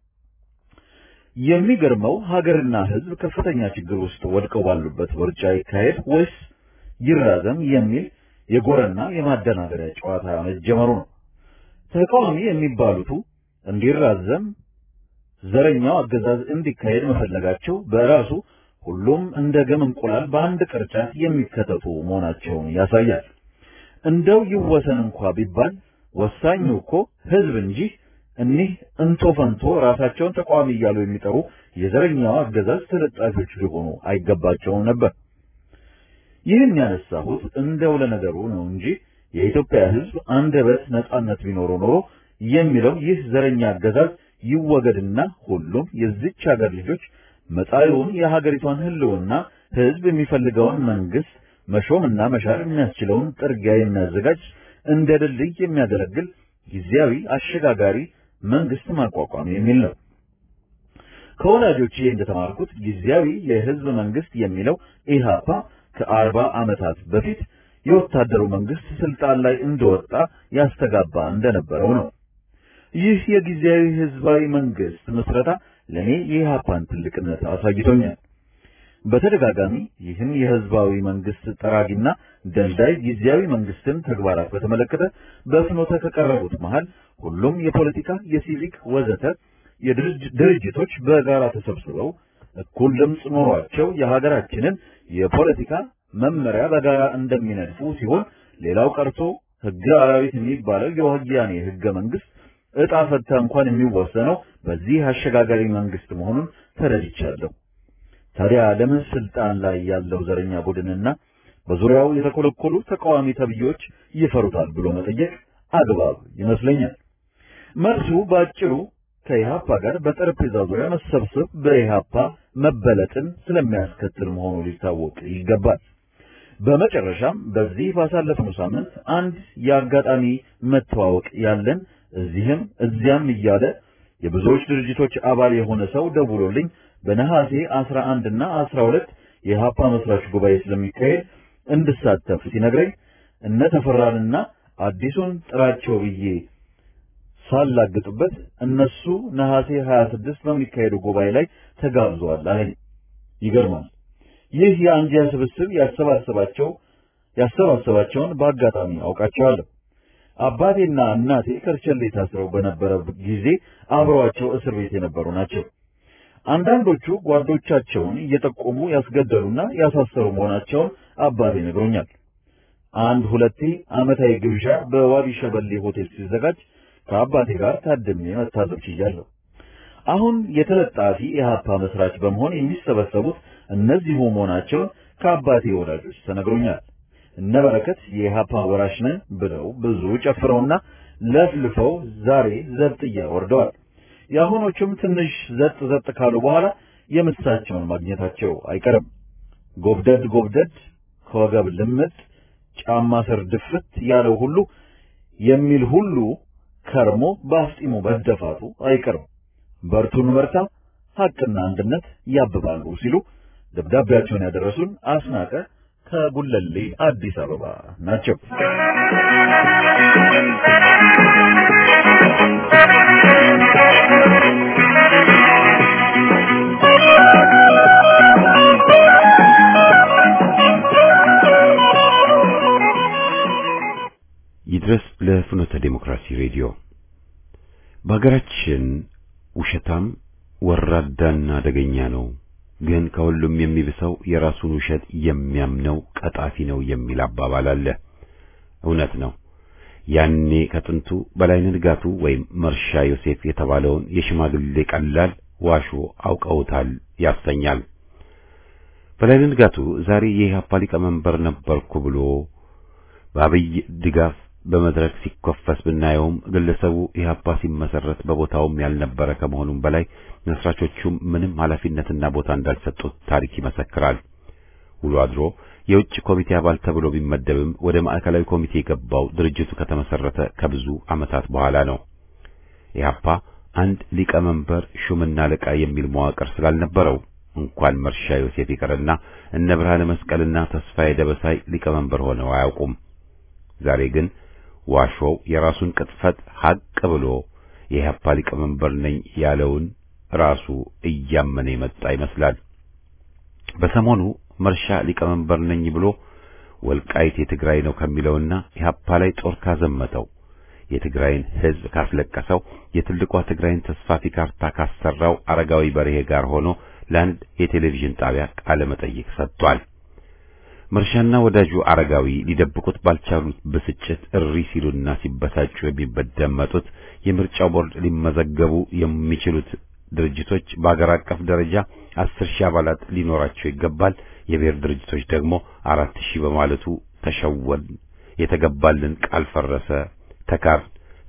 S4: የሚገርመው ሀገርና ህዝብ ከፍተኛ ችግር ውስጥ ወድቀው ባሉበት ምርጫ ይካሄድ ወይስ ይራዘም የሚል የጎረና የማደናገሪያ ጨዋታ መጀመሩ ነው። ተቃዋሚ የሚባሉቱ እንዲራዘም ዘረኛው አገዛዝ እንዲካሄድ መፈለጋቸው በራሱ ሁሉም እንደ ገም እንቁላል በአንድ ቅርጫት የሚከተቱ መሆናቸውን ያሳያል። እንደው ይወሰን እንኳ ቢባል ወሳኙ እኮ ህዝብ እንጂ እኒህ እንቶ ፈንቶ ራሳቸውን ተቃዋሚ እያሉ የሚጠሩ የዘረኛው አገዛዝ ተለጣፊዎች ሊሆኑ አይገባቸውም ነበር። ይህን ያነሳሁት እንደው ለነገሩ ነው እንጂ የኢትዮጵያ ህዝብ አንደበት ነጻነት ቢኖረው ኖሮ የሚለው ይህ ዘረኛ አገዛዝ ይወገድና ሁሉም የዚች ሀገር ልጆች መጻኢውን የሀገሪቷን ህልውና ህዝብ የሚፈልገውን መንግስት መሾምና መሻር የሚያስችለውን ጥርጊያ የሚያዘጋጅ እንደ ድልድይ የሚያገለግል ጊዜያዊ አሸጋጋሪ መንግስት ማቋቋም የሚል ነው። ከወላጆቼ እንደተማርኩት ጊዜያዊ የህዝብ መንግስት የሚለው ኢህአፓ ከአርባ ዓመታት በፊት የወታደሩ መንግስት ስልጣን ላይ እንደወጣ ያስተጋባ እንደነበረው ነው። ይህ የጊዜያዊ ህዝባዊ መንግስት ምስረታ ለኔ የኢህአፓን ትልቅነት አሳይቶኛል። በተደጋጋሚ ይህን የህዝባዊ መንግስት ጠራጊና ደልዳይ ጊዜያዊ መንግስትን ተግባራት በተመለከተ በፍኖተ ከቀረቡት መሃል ሁሉም የፖለቲካ፣ የሲቪክ ወዘተ የድርጅቶች በጋራ ተሰብስበው እኩል ድምፅ ኖሯቸው የሀገራችንን የፖለቲካ መመሪያ በጋራ እንደሚነድፉ ሲሆን ሌላው ቀርቶ ህገ አራዊት የሚባለው የወያኔ ህገ መንግስት እጣ ፈታ እንኳን የሚወሰነው በዚህ አሸጋጋሪ መንግስት መሆኑን ተረድቻለሁ። ታዲያ ለምን ስልጣን ላይ ያለው ዘረኛ ቡድንና በዙሪያው የተኮለኮሉ ተቃዋሚ ተብዮች ይፈሩታል ብሎ መጠየቅ አግባብ ይመስለኛል። መልሱ በአጭሩ ከኢህአፓ ጋር በጠረጴዛ ዙሪያ መሰብሰብ በኢህአፓ መበለጥን ስለሚያስከትል መሆኑ ሊታወቅ ይገባል። በመጨረሻም በዚህ ባሳለፍነው ሳምንት አንድ የአጋጣሚ መተዋወቅ ያለን እዚህም እዚያም እያለ የብዙዎች ድርጅቶች አባል የሆነ ሰው ደውሎልኝ በነሐሴ 11 እና 12 የኢህአፓ መስራች ጉባኤ ስለሚካሄድ እንድሳተፍ ሲነግረኝ እነ ተፈራንና አዲሱን ጥራቸው ብዬ ሳላግጥበት እነሱ ነሐሴ 26 በሚካሄዱ ጉባኤ ላይ ተጋብዘዋል አለኝ። ይገርማል። ይህ የአንጃ ስብስብ ያሰባሰባቸው ያሰባሰባቸውን በአጋጣሚ አውቃቸዋለሁ። አባቴና እናቴ ከርቸሌ ታስረው በነበረ ጊዜ አብረዋቸው እስር ቤት የነበሩ ናቸው። አንዳንዶቹ ጓዶቻቸውን እየጠቆሙ ያስገደሉና ያሳሰሩ መሆናቸውን አባቴ ነግሮኛል። አንድ ሁለቴ ዓመታዊ ግብዣ በዋቢ ሸበሌ ሆቴል ሲዘጋጅ ከአባቴ ጋር ታድሜ መታዘብ ችያለሁ። አሁን የተለጣፊ የሀፓ መስራች በመሆን የሚሰበሰቡት እነዚሁ መሆናቸውን ከአባቴ ወዳጆች ተነግሮኛል። እነ በረከት የኢህአፓ ወራሽ ነን ብለው ብዙ ጨፍረውና ለፍልፈው ዛሬ ዘብጥያ ወርደዋል። የአሁኖቹም ትንሽ ዘጥ ዘጥ ካሉ በኋላ የምሳቸውን ማግኘታቸው አይቀርም። ጎብደድ ጎብደድ ከወገብ ልምጥ ጫማ ስር ድፍት ያለው ሁሉ የሚል ሁሉ ከርሞ በአፍጢሙ መደፋቱ አይቀርም። በርቱን በርታ፣ ሐቅና አንድነት ያብባሉ ሲሉ ደብዳቤያቸውን ያደረሱን አስናቀ ከጉለሌ አዲስ አበባ ናቸው።
S1: ይድረስ ለፍኖተ ዴሞክራሲ ሬዲዮ። በሀገራችን ውሸታም ወራዳና አደገኛ ነው፣ ግን ከሁሉም የሚብሰው የራሱን ውሸት የሚያምነው ቀጣፊ ነው የሚል አባባል አለ። እውነት ነው። ያኔ ከጥንቱ በላይነህ ንጋቱ ወይም መርሻ ዮሴፍ የተባለውን የሽማግሌ ቀላል ዋሾ አውቀውታል ያሰኛል። በላይነህ ንጋቱ ዛሬ የኢህአፓ ሊቀመንበር ነበርኩ ብሎ በአብይ ድጋፍ በመድረክ ሲኮፈስ ብናየውም ግለሰቡ ኢህአፓ ሲመሰረት በቦታውም ያልነበረ ከመሆኑም በላይ መስራቾቹም ምንም ኃላፊነትና ቦታ እንዳልሰጡት ታሪክ ይመሰክራል። ውሎ አድሮ የውጭ ኮሚቴ አባል ተብሎ ቢመደብም ወደ ማዕከላዊ ኮሚቴ የገባው ድርጅቱ ከተመሰረተ ከብዙ ዓመታት በኋላ ነው። ኢህአፓ አንድ ሊቀመንበር ሹምና አለቃ የሚል መዋቅር ስላልነበረው እንኳን መርሻ ዮሴፍ ይቅርና እነ ብርሃነ መስቀልና ተስፋዬ ደበሳይ ሊቀመንበር ሆነው አያውቁም። ዛሬ ግን ዋሾው የራሱን ቅጥፈት ሐቅ ብሎ የኢህአፓ ሊቀመንበር ነኝ ያለውን ራሱ እያመነ የመጣ ይመስላል። በሰሞኑ መርሻ ሊቀመንበር ነኝ ብሎ ወልቃይት የትግራይ ነው ከሚለውና ኢህአፓ ላይ ጦር ካዘመተው የትግራይን ሕዝብ ካስለቀሰው የትልቋ ትግራይን ተስፋፊ ካርታ ካሰራው አረጋዊ በርሄ ጋር ሆኖ ለአንድ የቴሌቪዥን ጣቢያ ቃለ መጠይቅ ሰጥቷል። መርሻና ወዳጁ አረጋዊ ሊደብቁት ባልቻሉት ብስጭት እሪ ሲሉና ሲበሳጩ የሚደመጡት የምርጫው ቦርድ ሊመዘገቡ የሚችሉት ድርጅቶች በአገር አቀፍ ደረጃ አስር ሺህ አባላት ሊኖራቸው ይገባል። የብሔር ድርጅቶች ደግሞ አራት ሺህ በማለቱ ተሸወን፣ የተገባልን ቃል ፈረሰ፣ ተካር፣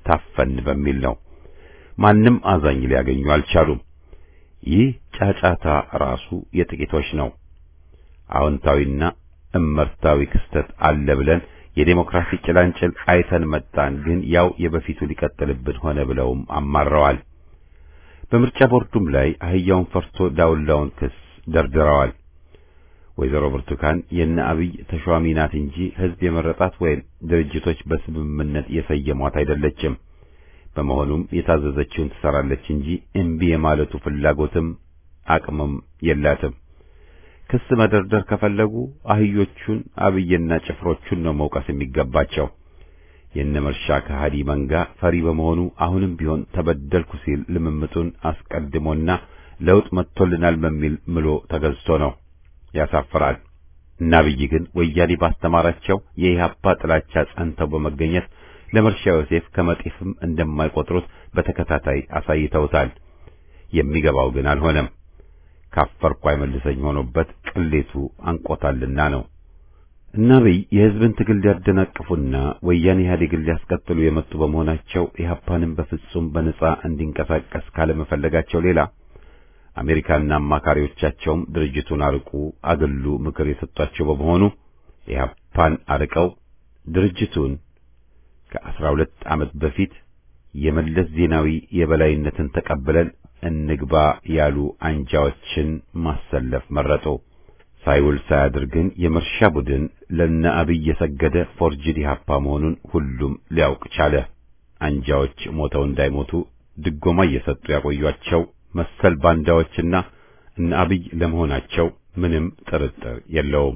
S1: ታፈን በሚል ነው። ማንም አዛኝ ሊያገኙ አልቻሉም። ይህ ጫጫታ ራሱ የጥቂቶች ነው። አዎንታዊና እመርታዊ ክስተት አለ ብለን የዴሞክራሲ ጭላንጭል አይተን መጣን፣ ግን ያው የበፊቱ ሊቀጥልብን ሆነ ብለውም አማረዋል። በምርጫ ቦርዱም ላይ አህያውን ፈርቶ ዳውላውን ክስ ደርድረዋል። ወይዘሮ ብርቱካን የነ አብይ ተሿሚ ናት እንጂ ሕዝብ የመረጣት ወይም ድርጅቶች በስምምነት የሰየሟት አይደለችም። በመሆኑም የታዘዘችውን ትሰራለች እንጂ እምቢ የማለቱ ፍላጎትም አቅምም የላትም። ክስ መደርደር ከፈለጉ አህዮቹን አብይና ጭፍሮቹን ነው መውቀስ የሚገባቸው። የነ መርሻ ከሃዲ መንጋ ፈሪ በመሆኑ አሁንም ቢሆን ተበደልኩ ሲል ልምምጡን አስቀድሞና ለውጥ መጥቶልናል በሚል ምሎ ተገዝቶ ነው። ያሳፍራል። እና አብይ ግን ወያኔ ባስተማራቸው የኢህአፓ ጥላቻ ጸንተው በመገኘት ለመርሻ ዮሴፍ ከመጤፍም እንደማይቆጥሩት በተከታታይ አሳይተውታል። የሚገባው ግን አልሆነም። ካፈርኩ አይመልሰኝ ሆኖበት ቅሌቱ አንቆታልና ነው። እና አብይ የህዝብን ትግል ሊያደናቅፉና ወያኔ ኢህአዴግን ሊያስቀጥሉ የመጡ በመሆናቸው ኢህአፓንም በፍጹም በነጻ እንዲንቀሳቀስ ካለመፈለጋቸው ሌላ አሜሪካና አማካሪዎቻቸውም ድርጅቱን አርቁ፣ አገሉ ምክር የሰጧቸው በመሆኑ ኢህአፓን አርቀው ድርጅቱን ከአስራ ሁለት ዓመት በፊት የመለስ ዜናዊ የበላይነትን ተቀብለን እንግባ ያሉ አንጃዎችን ማሰለፍ መረጡ። ሳይውል ሳያድር ግን የመርሻ ቡድን ለነ አብይ የሰገደ ፎርጅድ ኢህአፓ መሆኑን ሁሉም ሊያውቅ ቻለ። አንጃዎች ሞተው እንዳይሞቱ ድጎማ እየሰጡ ያቆዩአቸው መሰል ባንዳዎችና እነ አብይ ለመሆናቸው ምንም ጥርጥር የለውም።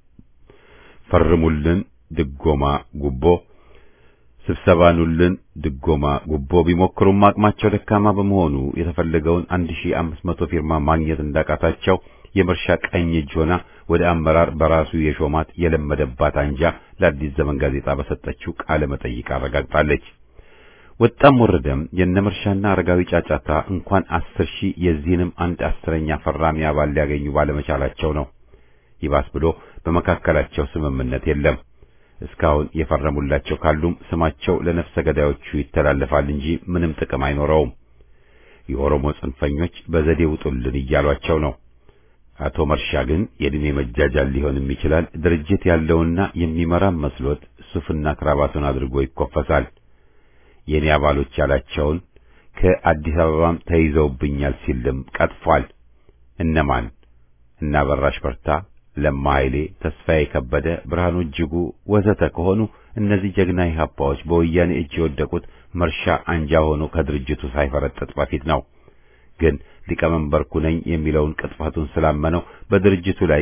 S1: ፈርሙልን ድጎማ ጉቦ ስብሰባኑልን ድጎማ ጉቦ ቢሞክሩም አቅማቸው ደካማ በመሆኑ የተፈለገውን 1500 ፊርማ ማግኘት እንዳቃታቸው የመርሻ ቀኝ እጅ ሆና ወደ አመራር በራሱ የሾማት የለመደባት አንጃ ለአዲስ ዘመን ጋዜጣ በሰጠችው ቃለ መጠይቅ አረጋግጣለች። ወጣም ወረደም የነመርሻና አረጋዊ ጫጫታ እንኳን አስር ሺህ የዚህንም አንድ አስረኛ ፈራሚ አባል ሊያገኙ ባለመቻላቸው ነው። ይባስ ብሎ በመካከላቸው ስምምነት የለም። እስካሁን የፈረሙላቸው ካሉም ስማቸው ለነፍሰ ገዳዮቹ ይተላለፋል እንጂ ምንም ጥቅም አይኖረውም። የኦሮሞ ጽንፈኞች በዘዴ ውጡልን እያሏቸው ነው። አቶ መርሻ ግን የዕድሜ መጃጃል ሊሆንም ይችላል ድርጅት ያለውና የሚመራም መስሎት ሱፍና ክራባቱን አድርጎ ይኮፈሳል። የኔ አባሎች ያላቸውን ከአዲስ አበባም ተይዘውብኛል ሲልም ቀጥፏል። እነማን? እና በራሽ በርታ ለማ ኃይሌ፣ ተስፋዬ ከበደ፣ ብርሃኑ እጅጉ ወዘተ ከሆኑ እነዚህ ጀግና ኢህአፓዎች በወያኔ እጅ የወደቁት መርሻ አንጃ ሆኖ ከድርጅቱ ሳይፈረጥጥ በፊት ነው። ግን ሊቀመንበርኩ ነኝ የሚለውን ቅጥፈቱን ስላመነው በድርጅቱ ላይ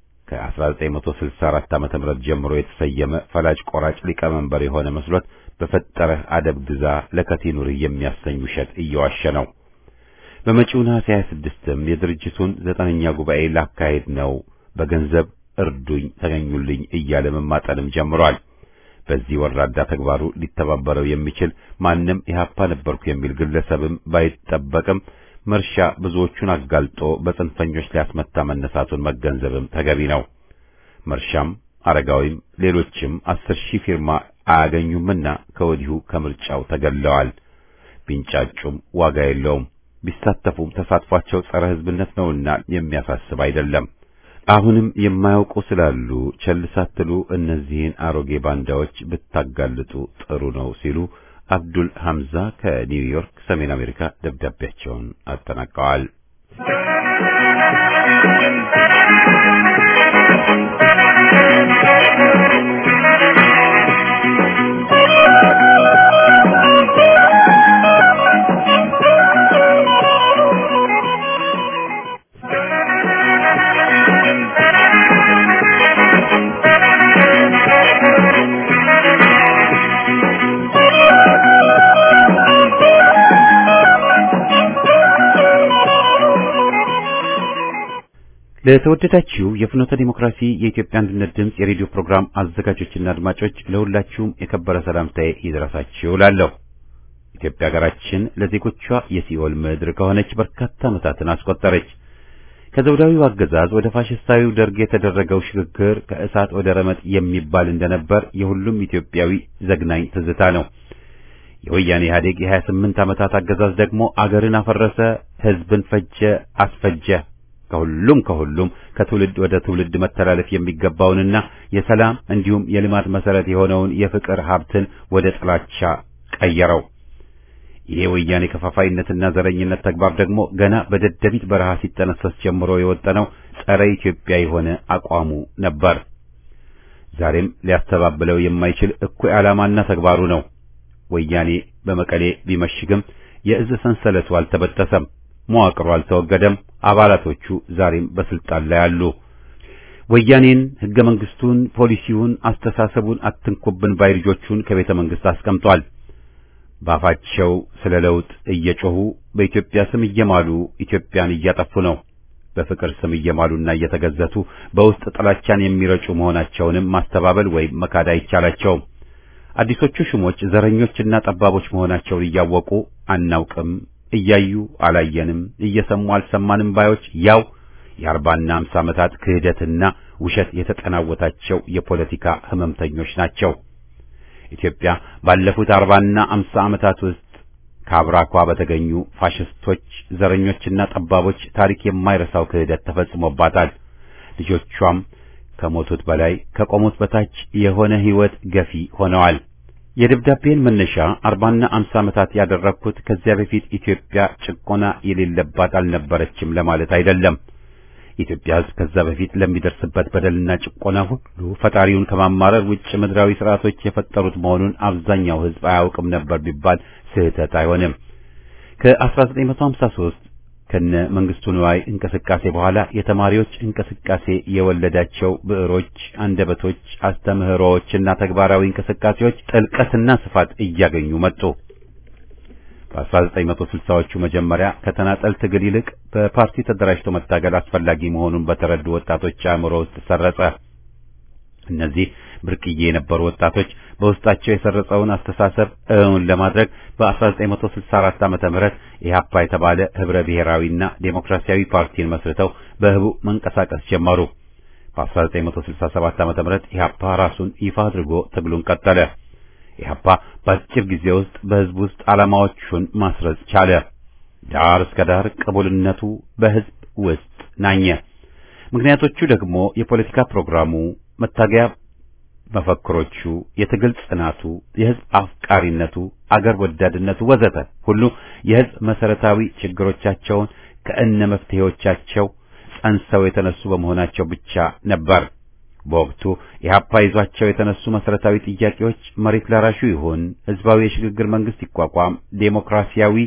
S1: ከ1964 ዓመተ ምህረት ጀምሮ የተሰየመ ፈላጭ ቆራጭ ሊቀመንበር የሆነ መስሎት በፈጠረህ አደብ ግዛ ለከቲኑርህ የሚያሰኝ ውሸት እየዋሸ ነው። በመጪው ነሐሴ 26ም የድርጅቱን ዘጠነኛ ጉባኤ ላካሄድ ነው በገንዘብ እርዱኝ ተገኙልኝ እያለ መማጠንም ጀምሯል። በዚህ ወራዳ ተግባሩ ሊተባበረው የሚችል ማንም ኢህአፓ ነበርኩ የሚል ግለሰብም ባይጠበቅም መርሻ ብዙዎቹን አጋልጦ በጽንፈኞች ሊያስመታ መነሳቱን መገንዘብም ተገቢ ነው። መርሻም አረጋዊም ሌሎችም አስር ሺህ ፊርማ አያገኙምና ከወዲሁ ከምርጫው ተገለዋል። ቢንጫጩም ዋጋ የለውም። ቢሳተፉም ተሳትፏቸው ጸረ ሕዝብነት ነውና የሚያሳስብ አይደለም። አሁንም የማያውቁ ስላሉ ቸል ሳትሉ እነዚህን አሮጌ ባንዳዎች ብታጋልጡ ጥሩ ነው ሲሉ አብዱል ሐምዛ ከኒውዮርክ ሰሜን አሜሪካ ደብዳቤያቸውን አጠናቀዋል። ለተወደዳችሁ የፍኖተ ዲሞክራሲ የኢትዮጵያ አንድነት ድምፅ የሬዲዮ ፕሮግራም አዘጋጆችና አድማጮች ለሁላችሁም የከበረ ሰላምታዬ ይድረሳችሁ እላለሁ። ኢትዮጵያ ሀገራችን ለዜጎቿ የሲኦል ምድር ከሆነች በርካታ ዓመታትን አስቆጠረች። ከዘውዳዊው አገዛዝ ወደ ፋሽስታዊው ደርግ የተደረገው ሽግግር ከእሳት ወደ ረመጥ የሚባል እንደነበር የሁሉም ኢትዮጵያዊ ዘግናኝ ትዝታ ነው። የወያኔ ኢህአዴግ የ28 ዓመታት አገዛዝ ደግሞ አገርን አፈረሰ፣ ህዝብን ፈጀ፣ አስፈጀ። ከሁሉም ከሁሉም ከትውልድ ወደ ትውልድ መተላለፍ የሚገባውንና የሰላም እንዲሁም የልማት መሰረት የሆነውን የፍቅር ሀብትን ወደ ጥላቻ ቀየረው። ይሄ ወያኔ ከፋፋይነትና ዘረኝነት ተግባር ደግሞ ገና በደደቢት በረሃ ሲጠነሰስ ጀምሮ የወጠነው ጸረ ኢትዮጵያ የሆነ አቋሙ ነበር። ዛሬም ሊያስተባብለው የማይችል እኩይ ዓላማና ተግባሩ ነው። ወያኔ በመቀሌ ቢመሽግም የእዝ ሰንሰለቱ አልተበጠሰም፣ መዋቅሩ አልተወገደም። አባላቶቹ ዛሬም በስልጣን ላይ አሉ። ወያኔን ሕገ መንግስቱን፣ ፖሊሲውን፣ አስተሳሰቡን አትንኩብን ባይ ልጆቹን ከቤተ መንግስት አስቀምጧል። ባፋቸው ስለ ለውጥ እየጮሁ በኢትዮጵያ ስም እየማሉ ኢትዮጵያን እያጠፉ ነው። በፍቅር ስም እየማሉና እየተገዘቱ በውስጥ ጥላቻን የሚረጩ መሆናቸውንም ማስተባበል ወይም መካድ አይቻላቸውም። አዲሶቹ ሹሞች ዘረኞችና ጠባቦች መሆናቸውን እያወቁ አናውቅም፣ እያዩ አላየንም፣ እየሰሙ አልሰማንም ባዮች ያው የአርባና አምሳ ዓመታት ክህደትና ውሸት የተጠናወታቸው የፖለቲካ ህመምተኞች ናቸው። ኢትዮጵያ ባለፉት አርባና አምሳ ዓመታት ውስጥ ከአብራኳ በተገኙ ፋሽስቶች፣ ዘረኞችና ጠባቦች ታሪክ የማይረሳው ክህደት ተፈጽሞባታል። ልጆቿም ከሞቱት በላይ ከቆሙት በታች የሆነ ህይወት ገፊ ሆነዋል። የደብዳቤን መነሻ አርባና አምሳ ዓመታት ያደረግኩት ከዚያ በፊት ኢትዮጵያ ጭቆና የሌለባት አልነበረችም ለማለት አይደለም። የኢትዮጵያ ሕዝብ ከዛ በፊት ለሚደርስበት በደልና ጭቆና ሁሉ ፈጣሪውን ከማማረር ውጭ ምድራዊ ስርዓቶች የፈጠሩት መሆኑን አብዛኛው ሕዝብ አያውቅም ነበር ቢባል ስህተት አይሆንም። ከ1953 ከነ መንግስቱ ንዋይ እንቅስቃሴ በኋላ የተማሪዎች እንቅስቃሴ የወለዳቸው ብዕሮች፣ አንደበቶች፣ አስተምህሮዎችና ተግባራዊ እንቅስቃሴዎች ጥልቀትና ስፋት እያገኙ መጡ። በ1960ዎቹ መጀመሪያ ከተናጠል ትግል ይልቅ በፓርቲ ተደራጅቶ መታገል አስፈላጊ መሆኑን በተረዱ ወጣቶች አእምሮ ውስጥ ሰረጸ። እነዚህ ብርቅዬ የነበሩ ወጣቶች በውስጣቸው የሰረጸውን አስተሳሰብ እውን ለማድረግ በ1964 ዓመተ ምህረት ኢህአፓ የተባለ ህብረ ብሔራዊና ዴሞክራሲያዊ ፓርቲን መስርተው በህቡ መንቀሳቀስ ጀመሩ። በ1967 ዓመተ ምህረት ኢህአፓ ራሱን ይፋ አድርጎ ትግሉን ቀጠለ። ኢህአፓ በአጭር ጊዜ ውስጥ በህዝብ ውስጥ ዓላማዎቹን ማስረጽ ቻለ። ዳር እስከ ዳር ቅቡልነቱ በህዝብ ውስጥ ናኘ። ምክንያቶቹ ደግሞ የፖለቲካ ፕሮግራሙ፣ መታገያ መፈክሮቹ፣ የትግል ጽናቱ፣ የህዝብ አፍቃሪነቱ፣ አገር ወዳድነቱ ወዘተ ሁሉ የህዝብ መሰረታዊ ችግሮቻቸውን ከእነ መፍትሄዎቻቸው ጸንሰው የተነሱ በመሆናቸው ብቻ ነበር። በወቅቱ ኢህአፓ ይዟቸው የተነሱ መሰረታዊ ጥያቄዎች መሬት ላራሹ ይሁን፣ ህዝባዊ የሽግግር መንግስት ይቋቋም፣ ዴሞክራሲያዊ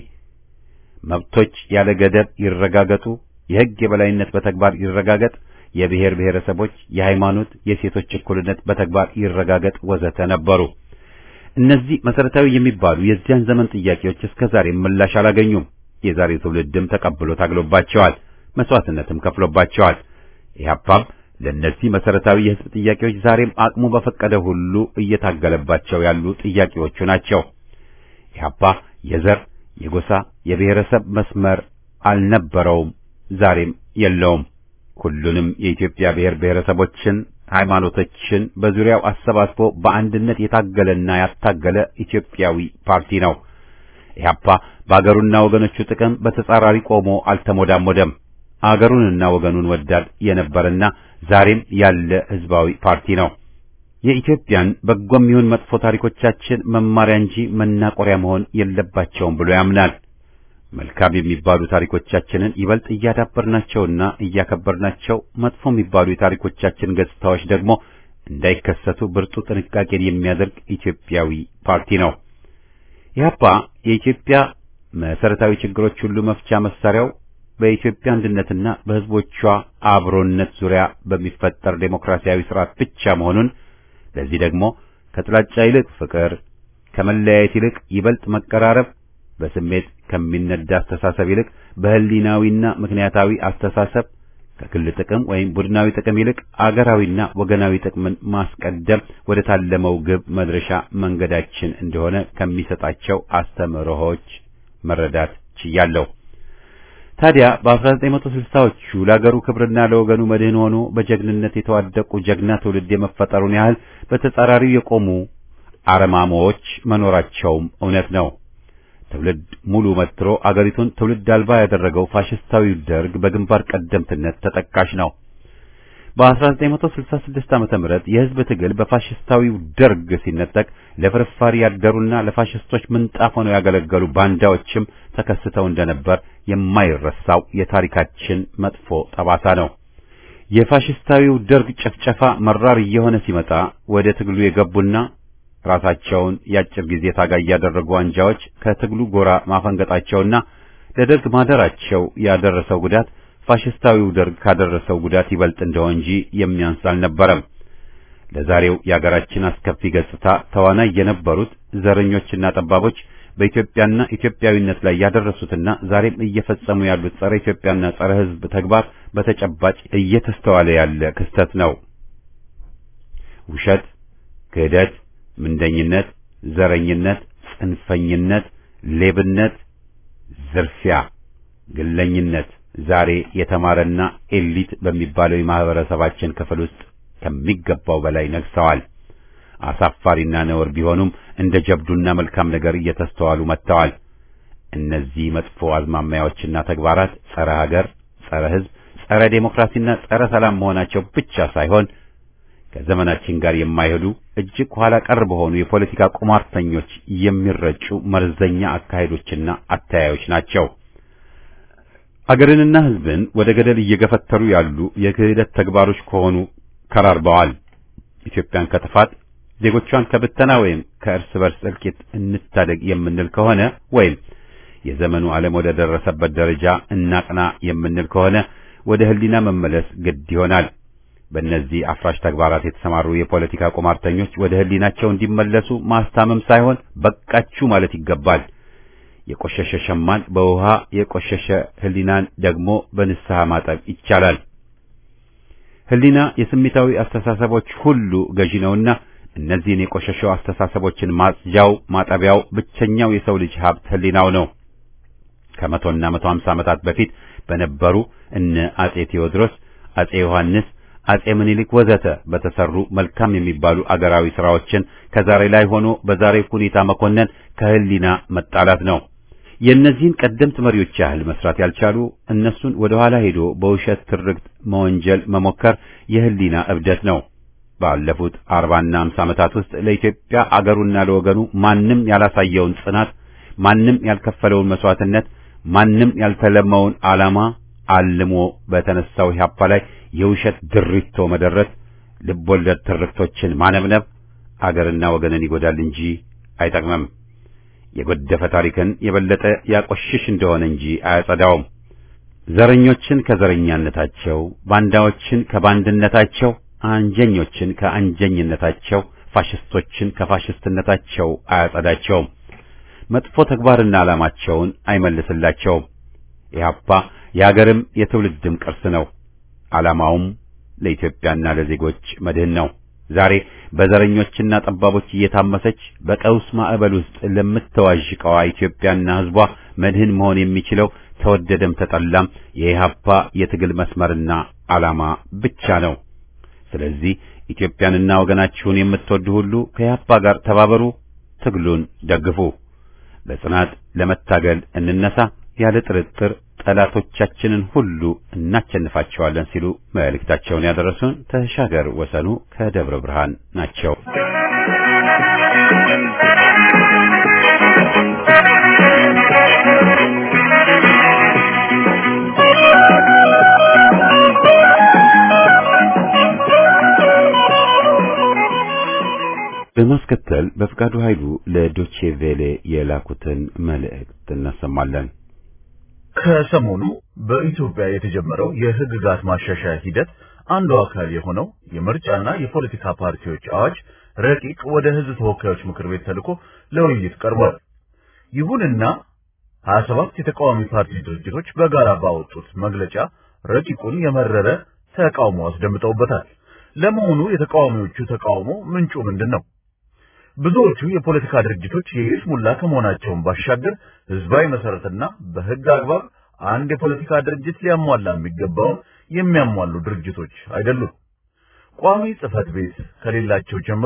S1: መብቶች ያለ ገደብ ይረጋገጡ፣ የህግ የበላይነት በተግባር ይረጋገጥ፣ የብሔር ብሔረሰቦች፣ የሃይማኖት፣ የሴቶች እኩልነት በተግባር ይረጋገጥ ወዘተ ነበሩ። እነዚህ መሰረታዊ የሚባሉ የዚያን ዘመን ጥያቄዎች እስከ ዛሬ ምላሽ አላገኙም። የዛሬው ትውልድም ተቀብሎ ታግሎባቸዋል፣ መስዋዕትነትም ከፍሎባቸዋል። ኢህአፓም ለእነዚህ መሰረታዊ የህዝብ ጥያቄዎች ዛሬም አቅሙ በፈቀደ ሁሉ እየታገለባቸው ያሉ ጥያቄዎቹ ናቸው። ኢህአፓ የዘር፣ የጎሳ፣ የብሔረሰብ መስመር አልነበረውም፣ ዛሬም የለውም። ሁሉንም የኢትዮጵያ ብሔር ብሔረሰቦችን፣ ሃይማኖቶችን በዙሪያው አሰባስቦ በአንድነት የታገለና ያታገለ ኢትዮጵያዊ ፓርቲ ነው። ኢህአፓ በአገሩና ወገኖቹ ጥቅም በተጻራሪ ቆሞ አልተሞዳሞደም። አገሩንና ወገኑን ወዳድ የነበረና ዛሬም ያለ ህዝባዊ ፓርቲ ነው። የኢትዮጵያን በጎም ይሁን መጥፎ ታሪኮቻችን መማሪያ እንጂ መናቆሪያ መሆን የለባቸውም ብሎ ያምናል። መልካም የሚባሉ ታሪኮቻችንን ይበልጥ እያዳበርናቸውና እያከበርናቸው፣ መጥፎ የሚባሉ የታሪኮቻችን ገጽታዎች ደግሞ እንዳይከሰቱ ብርቱ ጥንቃቄን የሚያደርግ ኢትዮጵያዊ ፓርቲ ነው። ኢህአፓ የኢትዮጵያ መሰረታዊ ችግሮች ሁሉ መፍቻ መሳሪያው በኢትዮጵያ አንድነትና በህዝቦቿ አብሮነት ዙሪያ በሚፈጠር ዴሞክራሲያዊ ስርዓት ብቻ መሆኑን ለዚህ ደግሞ ከጥላቻ ይልቅ ፍቅር፣ ከመለያየት ይልቅ ይበልጥ መቀራረብ፣ በስሜት ከሚነዳ አስተሳሰብ ይልቅ በህሊናዊና ምክንያታዊ አስተሳሰብ፣ ከግል ጥቅም ወይም ቡድናዊ ጥቅም ይልቅ አገራዊና ወገናዊ ጥቅምን ማስቀደም ወደ ታለመው ግብ መድረሻ መንገዳችን እንደሆነ ከሚሰጣቸው አስተምህሮዎች መረዳት ችያለሁ። ታዲያ በ1960ዎቹ ለአገሩ ክብርና ለወገኑ መድህን ሆኖ በጀግንነት የተዋደቁ ጀግና ትውልድ የመፈጠሩን ያህል በተጻራሪው የቆሙ አረማሞዎች መኖራቸውም እውነት ነው። ትውልድ ሙሉ መትሮ አገሪቱን ትውልድ አልባ ያደረገው ፋሽስታዊው ደርግ በግንባር ቀደምትነት ተጠቃሽ ነው። በ1966 ዓመተ ምህረት የህዝብ ትግል በፋሽስታዊው ደርግ ሲነጠቅ ለፍርፋሪ ያደሩና ለፋሽስቶች ምንጣፍ ሆነው ያገለገሉ ባንዳዎችም ተከስተው እንደነበር የማይረሳው የታሪካችን መጥፎ ጠባሳ ነው። የፋሽስታዊው ደርግ ጭፍጨፋ መራር እየሆነ ሲመጣ ወደ ትግሉ የገቡና ራሳቸውን የአጭር ጊዜ ታጋይ ያደረጉ አንጃዎች ከትግሉ ጎራ ማፈንገጣቸውና ለደርግ ማደራቸው ያደረሰው ጉዳት ፋሽስታዊው ደርግ ካደረሰው ጉዳት ይበልጥ እንደሆነ እንጂ የሚያንስ አልነበረም። ለዛሬው የአገራችን አስከፊ ገጽታ ተዋናይ የነበሩት ዘረኞችና ጠባቦች በኢትዮጵያና ኢትዮጵያዊነት ላይ ያደረሱትና ዛሬም እየፈጸሙ ያሉት ጸረ ኢትዮጵያና ጸረ ሕዝብ ተግባር በተጨባጭ እየተስተዋለ ያለ ክስተት ነው። ውሸት፣ ክህደት፣ ምንደኝነት፣ ዘረኝነት፣ ጽንፈኝነት፣ ሌብነት፣ ዝርፊያ፣ ግለኝነት ዛሬ የተማረና ኤሊት በሚባለው የማህበረሰባችን ክፍል ውስጥ ከሚገባው በላይ ነግሰዋል። አሳፋሪና ነውር ቢሆኑም እንደ ጀብዱና መልካም ነገር እየተስተዋሉ መጥተዋል። እነዚህ መጥፎ አዝማሚያዎችና ተግባራት ጸረ ሀገር፣ ጸረ ሕዝብ፣ ጸረ ዴሞክራሲና ጸረ ሰላም መሆናቸው ብቻ ሳይሆን ከዘመናችን ጋር የማይሄዱ እጅግ ኋላ ቀር በሆኑ የፖለቲካ ቁማርተኞች የሚረጩ መርዘኛ አካሄዶችና አተያዮች ናቸው። አገርንና ሕዝብን ወደ ገደል እየገፈተሩ ያሉ የክህደት ተግባሮች ከሆኑ ከራርበዋል። ኢትዮጵያን ከጥፋት ዜጎቿን ከብተና ወይም ከእርስ በርስ እልቂት እንታደግ የምንል ከሆነ ወይም የዘመኑ ዓለም ወደ ደረሰበት ደረጃ እናቅና የምንል ከሆነ ወደ ሕሊና መመለስ ግድ ይሆናል። በእነዚህ አፍራሽ ተግባራት የተሰማሩ የፖለቲካ ቁማርተኞች ወደ ሕሊናቸው እንዲመለሱ ማስታመም ሳይሆን በቃችሁ ማለት ይገባል። የቆሸሸ ሸማን በውሃ የቆሸሸ ሕሊናን ደግሞ በንስሐ ማጠብ ይቻላል። ሕሊና የስሜታዊ አስተሳሰቦች ሁሉ ገዢ ነውና እነዚህን የቆሸሸው አስተሳሰቦችን ማጽጃው ማጠቢያው ብቸኛው የሰው ልጅ ሀብት ሕሊናው ነው። ከመቶና መቶ ሀምሳ ዓመታት በፊት በነበሩ እነ አጼ ቴዎድሮስ፣ አጼ ዮሐንስ፣ አጼ ምኒልክ ወዘተ በተሰሩ መልካም የሚባሉ አገራዊ ስራዎችን ከዛሬ ላይ ሆኖ በዛሬ ሁኔታ መኮነን ከሕሊና መጣላት ነው። የእነዚህን ቀደምት መሪዎች ያህል መስራት ያልቻሉ እነሱን ወደ ኋላ ሄዶ በውሸት ትርክት መወንጀል መሞከር የሕሊና እብደት ነው። ባለፉት አርባና አምሳ ዓመታት ውስጥ ለኢትዮጵያ አገሩና ለወገኑ ማንም ያላሳየውን ጽናት፣ ማንም ያልከፈለውን መስዋዕትነት፣ ማንም ያልተለመውን ዓላማ አልሞ በተነሳው ኢህአፓ ላይ የውሸት ድሪቶ መደረት፣ ልቦለድ ትርክቶችን ማነብነብ አገርና ወገንን ይጎዳል እንጂ አይጠቅምም። የጎደፈ ታሪክን የበለጠ ያቆሽሽ እንደሆነ እንጂ አያጸዳውም። ዘረኞችን ከዘረኛነታቸው፣ ባንዳዎችን ከባንድነታቸው፣ አንጀኞችን ከአንጀኝነታቸው፣ ፋሽስቶችን ከፋሽስትነታቸው አያጸዳቸውም። መጥፎ ተግባርና ዓላማቸውን አይመልስላቸውም። ኢህአፓ የአገርም የትውልድም ቅርስ ነው። ዓላማውም ለኢትዮጵያና ለዜጎች መድህን ነው። ዛሬ በዘረኞችና ጠባቦች እየታመሰች በቀውስ ማዕበል ውስጥ ለምትዋዥቀዋ ኢትዮጵያና ሕዝቧ መድህን መሆን የሚችለው ተወደደም ተጠላም የኢህአፓ የትግል መስመርና ዓላማ ብቻ ነው። ስለዚህ ኢትዮጵያንና ወገናችሁን የምትወዱ ሁሉ ከኢህአፓ ጋር ተባበሩ፣ ትግሉን ደግፉ። በጽናት ለመታገል እንነሳ። ያለ ጥርጥር ጠላቶቻችንን ሁሉ እናቸንፋቸዋለን ሲሉ መልእክታቸውን ያደረሱን ተሻገር ወሰኑ ከደብረ ብርሃን ናቸው። በማስከተል በፍቃዱ ኃይሉ ለዶቼ ቬሌ የላኩትን መልእክት እናሰማለን።
S4: ከሰሞኑ በኢትዮጵያ የተጀመረው የሕግጋት ማሻሻያ ሂደት አንዱ አካል የሆነው የምርጫና የፖለቲካ ፓርቲዎች አዋጅ ረቂቅ ወደ ሕዝብ ተወካዮች ምክር ቤት ተልኮ ለውይይት ቀርቧል። ይሁንና 27 የተቃዋሚ ፓርቲ ድርጅቶች በጋራ ባወጡት መግለጫ ረቂቁን የመረረ ተቃውሞ አስደምጠውበታል። ለመሆኑ የተቃዋሚዎቹ ተቃውሞ ምንጩ ምንድን ነው? ብዙዎቹ የፖለቲካ ድርጅቶች የይስሙላ ከመሆናቸውን ባሻገር ህዝባዊ መሰረትና በህግ አግባብ አንድ የፖለቲካ ድርጅት ሊያሟላ የሚገባውን የሚያሟሉ ድርጅቶች አይደሉም። ቋሚ ጽህፈት ቤት ከሌላቸው ጀምሮ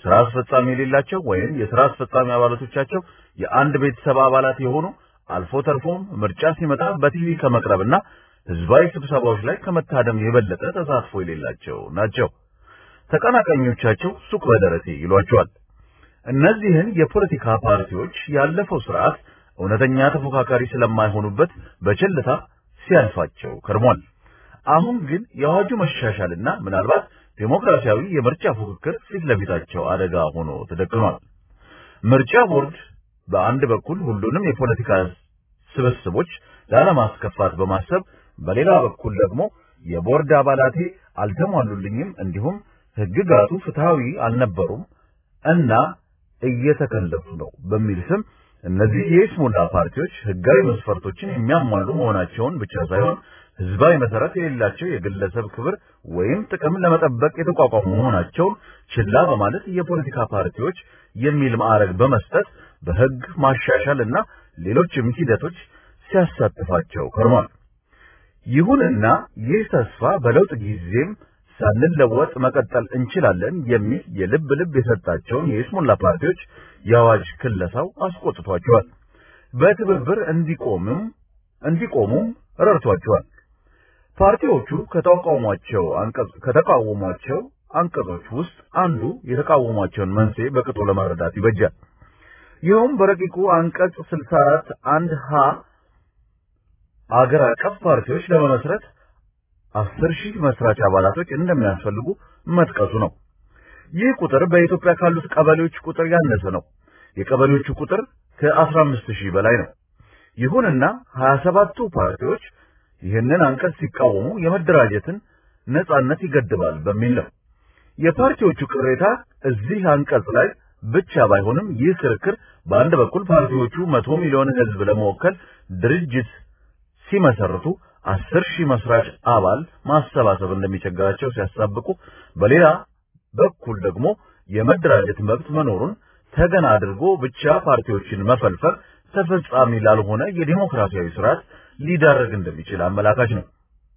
S4: ስራ አስፈጻሚ የሌላቸው ወይም የስራ አስፈጻሚ አባላቶቻቸው የአንድ ቤተሰብ አባላት የሆኑ አልፎ ተርፎም ምርጫ ሲመጣ በቲቪ ከመቅረብና ህዝባዊ ስብሰባዎች ላይ ከመታደም የበለጠ ተሳትፎ የሌላቸው ናቸው። ተቀናቃኞቻቸው ሱቅ በደረቴ ይሏቸዋል። እነዚህን የፖለቲካ ፓርቲዎች ያለፈው ስርዓት እውነተኛ ተፎካካሪ ስለማይሆኑበት በቸልታ ሲያልፋቸው ከርሟል። አሁን ግን የአዋጁ መሻሻልና ምናልባት ዴሞክራሲያዊ የምርጫ ፉክክር ፊት ለፊታቸው አደጋ ሆኖ ተደቅኗል። ምርጫ ቦርድ በአንድ በኩል ሁሉንም የፖለቲካ ስብስቦች ላለማስከፋት በማሰብ በሌላ በኩል ደግሞ የቦርድ አባላቴ አልተሟሉልኝም፣ እንዲሁም ህግጋቱ ፍትሃዊ አልነበሩም እና እየተከለፉ ነው በሚል ስም እነዚህ የይስሙላ ፓርቲዎች ህጋዊ መስፈርቶችን የሚያሟሉ መሆናቸውን ብቻ ሳይሆን ህዝባዊ መሰረት የሌላቸው የግለሰብ ክብር ወይም ጥቅም ለመጠበቅ የተቋቋሙ መሆናቸውን ችላ በማለት የፖለቲካ ፓርቲዎች የሚል ማዕረግ በመስጠት በህግ ማሻሻል እና ሌሎችም ሂደቶች ሲያሳትፋቸው ከርሟል። ይሁንና ይህ ተስፋ በለውጥ ጊዜም ሳንለወጥ መቀጠል እንችላለን የሚል የልብ ልብ የሰጣቸውን የይስሙላ ፓርቲዎች የአዋጅ ክለሳው አስቆጥቷቸዋል። በትብብር እንዲቆምም እንዲቆሙም ረድቷቸዋል። ፓርቲዎቹ ከተቃውሟቸው አንቀጽ ከተቃወሟቸው አንቀጾች ውስጥ አንዱ የተቃወሟቸውን መንስኤ በቅጡ ለመረዳት ይበጃል። ይኸውም በረቂቁ አንቀጽ 64 አንድ ሀ አገር አቀፍ ፓርቲዎች ለመመስረት አስር ሺህ መስራች አባላቶች እንደሚያስፈልጉ መጥቀሱ ነው። ይህ ቁጥር በኢትዮጵያ ካሉት ቀበሌዎች ቁጥር ያነሰ ነው። የቀበሌዎቹ ቁጥር ከ15 ሺህ በላይ ነው። ይሁንና 27ቱ ፓርቲዎች ይህንን አንቀጽ ሲቃወሙ የመደራጀትን ነጻነት ይገድባል በሚል ነው። የፓርቲዎቹ ቅሬታ እዚህ አንቀጽ ላይ ብቻ ባይሆንም ይህ ክርክር በአንድ በኩል ፓርቲዎቹ መቶ ሚሊዮን ሕዝብ ለመወከል ድርጅት ሲመሰርቱ አስር ሺህ መስራች አባል ማሰባሰብ እንደሚቸግራቸው ሲያሳብቁ፣ በሌላ በኩል ደግሞ የመደራጀት መብት መኖሩን ተገን አድርጎ ብቻ ፓርቲዎችን መፈልፈል ተፈጻሚ ላልሆነ የዲሞክራሲያዊ ስርዓት ሊዳረግ እንደሚችል አመላካች ነው።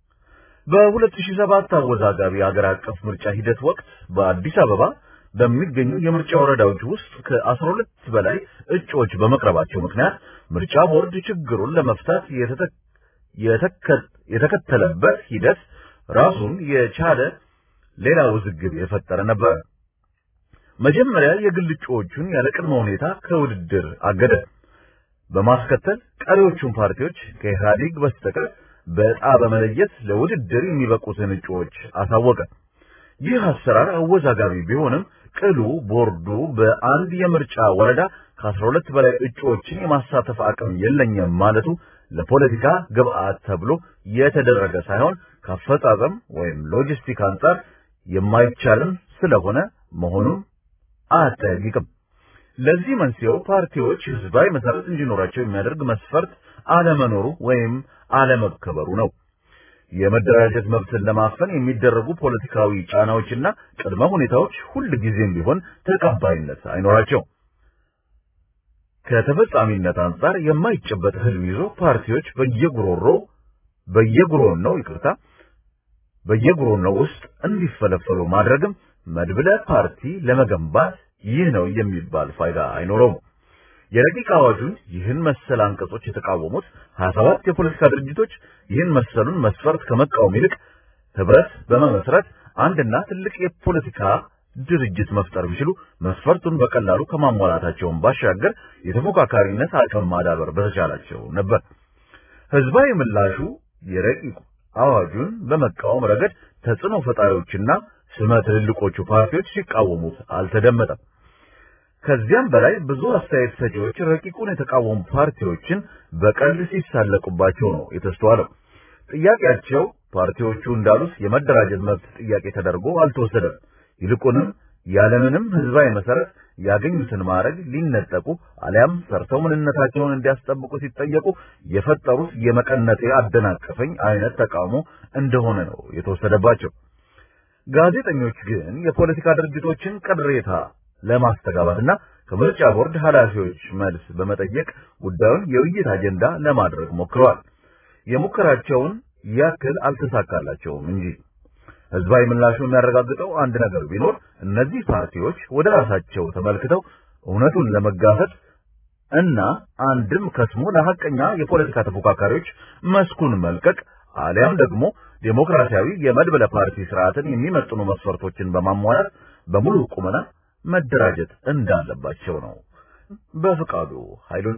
S4: በ2007 አወዛጋቢ አገር አቀፍ ምርጫ ሂደት ወቅት በአዲስ አበባ በሚገኙ የምርጫ ወረዳዎች ውስጥ ከ12 በላይ እጩዎች በመቅረባቸው ምክንያት ምርጫ ቦርድ ችግሩን ለመፍታት የተከተለበት ሂደት ራሱን የቻለ ሌላ ውዝግብ የፈጠረ ነበር። መጀመሪያ የግል እጩዎቹን ያለ ቅድመ ሁኔታ ከውድድር አገደ። በማስከተል ቀሪዎቹን ፓርቲዎች ከኢህአዴግ በስተቀር በዕጣ በመለየት ለውድድር የሚበቁትን እጩዎች አሳወቀ። ይህ አሰራር አወዛጋቢ ቢሆንም ቅሉ ቦርዱ በአንድ የምርጫ ወረዳ ከ12 በላይ እጩዎችን የማሳተፍ አቅም የለኝም ማለቱ ለፖለቲካ ግብአት ተብሎ የተደረገ ሳይሆን ከአፈጻጸም ወይም ሎጂስቲክ አንጻር የማይቻልም ስለሆነ መሆኑን አያጠያይቅም። ለዚህ መንስኤው ፓርቲዎች ህዝባዊ መሰረት እንዲኖራቸው የሚያደርግ መስፈርት አለመኖሩ ወይም አለመከበሩ ነው። የመደራጀት መብትን ለማፈን የሚደረጉ ፖለቲካዊ ጫናዎችና ቅድመ ሁኔታዎች ሁል ጊዜም ቢሆን ተቀባይነት አይኖራቸው። ከተፈጻሚነት አንጻር የማይጨበጥ ህልም ይዞ ፓርቲዎች በየጉሮሮ በየጉሮን ነው ይቅርታ በየጉሮኖው ውስጥ እንዲፈለፈሉ ማድረግም መድብለ ፓርቲ ለመገንባት ይህ ነው የሚባል ፋይዳ አይኖረውም። የረቂቅ አዋጁን ይህን መሰል አንቀጾች የተቃወሙት 27 የፖለቲካ ድርጅቶች ይህን መሰሉን መስፈርት ከመቃወም ይልቅ ህብረት በመመስረት አንድና ትልቅ የፖለቲካ ድርጅት መፍጠር ቢችሉ መስፈርቱን በቀላሉ ከማሟላታቸውን ባሻገር የተፎካካሪነት አቅም ማዳበር በተቻላቸው ነበር። ህዝባዊ ምላሹ የረቂቅ አዋጁን በመቃወም ረገድ ተጽዕኖ ፈጣሪዎችና ስመ ትልልቆቹ ፓርቲዎች ሲቃወሙት አልተደመጠም። ከዚያም በላይ ብዙ አስተያየት ሰጪዎች ረቂቁን የተቃወሙ ፓርቲዎችን በቀልድ ሲሳለቁባቸው ነው የተስተዋለው። ጥያቄያቸው ፓርቲዎቹ እንዳሉት የመደራጀት መብት ጥያቄ ተደርጎ አልተወሰደም። ይልቁንም ያለምንም ህዝባዊ መሰረት ያገኙትን ማዕረግ ሊነጠቁ አሊያም ሰርተው ምንነታቸውን እንዲያስጠብቁ ሲጠየቁ የፈጠሩት የመቀነቴ አደናቀፈኝ አይነት ተቃውሞ እንደሆነ ነው የተወሰደባቸው። ጋዜጠኞች ግን የፖለቲካ ድርጅቶችን ቅሬታ ለማስተጋባትና ከምርጫ ቦርድ ኃላፊዎች መልስ በመጠየቅ ጉዳዩን የውይይት አጀንዳ ለማድረግ ሞክረዋል። የሙከራቸውን ያክል አልተሳካላቸውም እንጂ ህዝባዊ ምላሹ የሚያረጋግጠው አንድ ነገር ቢኖር እነዚህ ፓርቲዎች ወደ ራሳቸው ተመልክተው እውነቱን ለመጋፈጥ እና አንድም ከስሞ ለሐቀኛ የፖለቲካ ተፎካካሪዎች መስኩን መልቀቅ አሊያም ደግሞ ዴሞክራሲያዊ የመድበለ ፓርቲ ስርዓትን የሚመጥኑ መስፈርቶችን በማሟላት በሙሉ ቁመና መደራጀት እንዳለባቸው ነው። በፍቃዱ ኃይሉን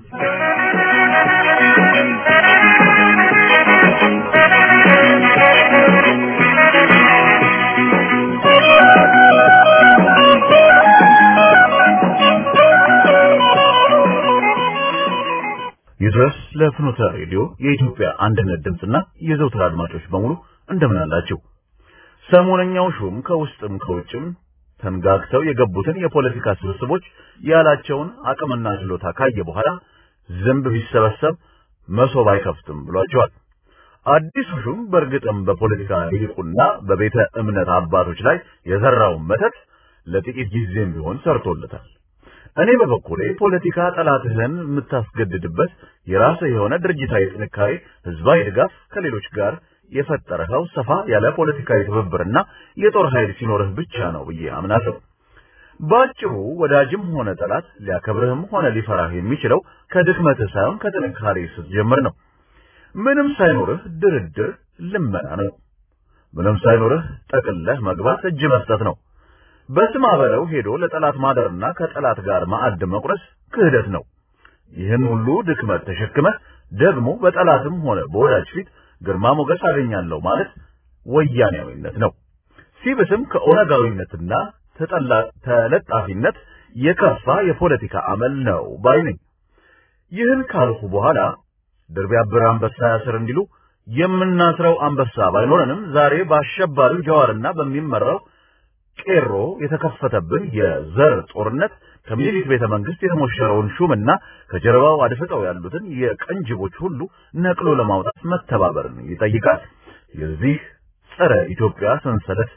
S4: ይድረስ ለፍኖተ ሬዲዮ የኢትዮጵያ አንድነት ድምፅና የዘውትር አድማጮች በሙሉ እንደምን አላችሁ? ሰሞነኛው ሹም ከውስጥም ከውጭም ተንጋግተው የገቡትን የፖለቲካ ስብስቦች ያላቸውን አቅምና ችሎታ ካየ በኋላ ዝንብ ቢሰበሰብ መሶብ አይከፍትም ብሏቸዋል። አዲሱ ሹም በእርግጥም በፖለቲካ ሊቁና በቤተ እምነት አባቶች ላይ የዘራውን መተት ለጥቂት ጊዜም ቢሆን ሰርቶለታል። እኔ በበኩሌ ፖለቲካ ጠላትህን የምታስገድድበት የራስህ የሆነ ድርጅታዊ ጥንካሬ፣ ህዝባዊ ድጋፍ ከሌሎች ጋር የፈጠረኸው ሰፋ ያለ ፖለቲካዊ ትብብርና የጦር ኃይል ሲኖርህ ብቻ ነው ብዬ አምናለሁ። በአጭሩ ወዳጅም ሆነ ጠላት ሊያከብርህም ሆነ ሊፈራህ የሚችለው ከድክመትህ ሳይሆን ከጥንካሬ ስትጀምር ነው። ምንም ሳይኖርህ ድርድር ልመና ነው። ምንም ሳይኖርህ ጠቅለህ መግባት እጅ መስጠት ነው። በስማ በለው ሄዶ ለጠላት ማደርና ከጠላት ጋር ማዕድ መቁረስ ክህደት ነው። ይህን ሁሉ ድክመት ተሸክመህ ደግሞ በጠላትም ሆነ በወዳጅ ፊት ግርማ ሞገስ አገኛለሁ ማለት ወያኔያዊነት ነው። ሲብስም ከኦነጋዊነትና ተለጣፊነት የከፋ የፖለቲካ አመል ነው ባይ ነኝ። ይህን ካልሁ በኋላ ድር ቢያብር አንበሳ ያስር እንዲሉ የምናስረው አንበሳ ባይኖረንም ዛሬ በአሸባሪው ጀዋርና በሚመራው ቄሮ የተከፈተብን የዘር ጦርነት ከምኒልክ ቤተ መንግስት የተሞሸረውን ሹምና ከጀርባው አድፍጠው ያሉትን የቀንጅቦች ሁሉ ነቅሎ ለማውጣት መተባበርን ይጠይቃል። የዚህ ጸረ ኢትዮጵያ ሰንሰለት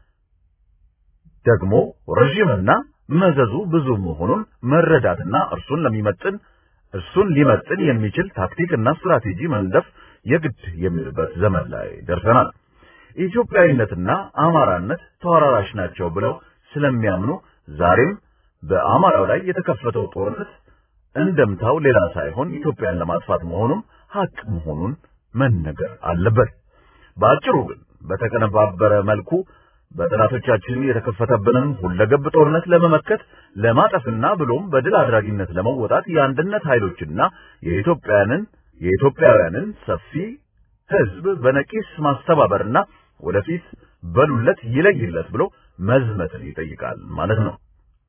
S4: ደግሞ ረዥምና መዘዙ ብዙ መሆኑን መረዳትና እርሱን ለሚመጥን እርሱን ሊመጥን የሚችል ታክቲክና ስትራቴጂ መንደፍ የግድ የሚልበት ዘመን ላይ ደርሰናል። ኢትዮጵያዊነትና አማራነት ተወራራሽ ናቸው ብለው ስለሚያምኑ ዛሬም በአማራው ላይ የተከፈተው ጦርነት እንደምታው ሌላ ሳይሆን ኢትዮጵያን ለማጥፋት መሆኑም ሀቅ መሆኑን መነገር አለበት። በአጭሩ ግን በተቀነባበረ መልኩ በጠላቶቻችን የተከፈተብንን ሁለገብ ጦርነት ለመመከት ለማጠፍና ብሎም በድል አድራጊነት ለመወጣት የአንድነት ኃይሎችና የኢትዮጵያንን የኢትዮጵያውያንን ሰፊ ህዝብ በነቂስ ማስተባበርና ወደፊት በሉለት ይለይለት ብሎ መዝመትን ይጠይቃል ማለት ነው።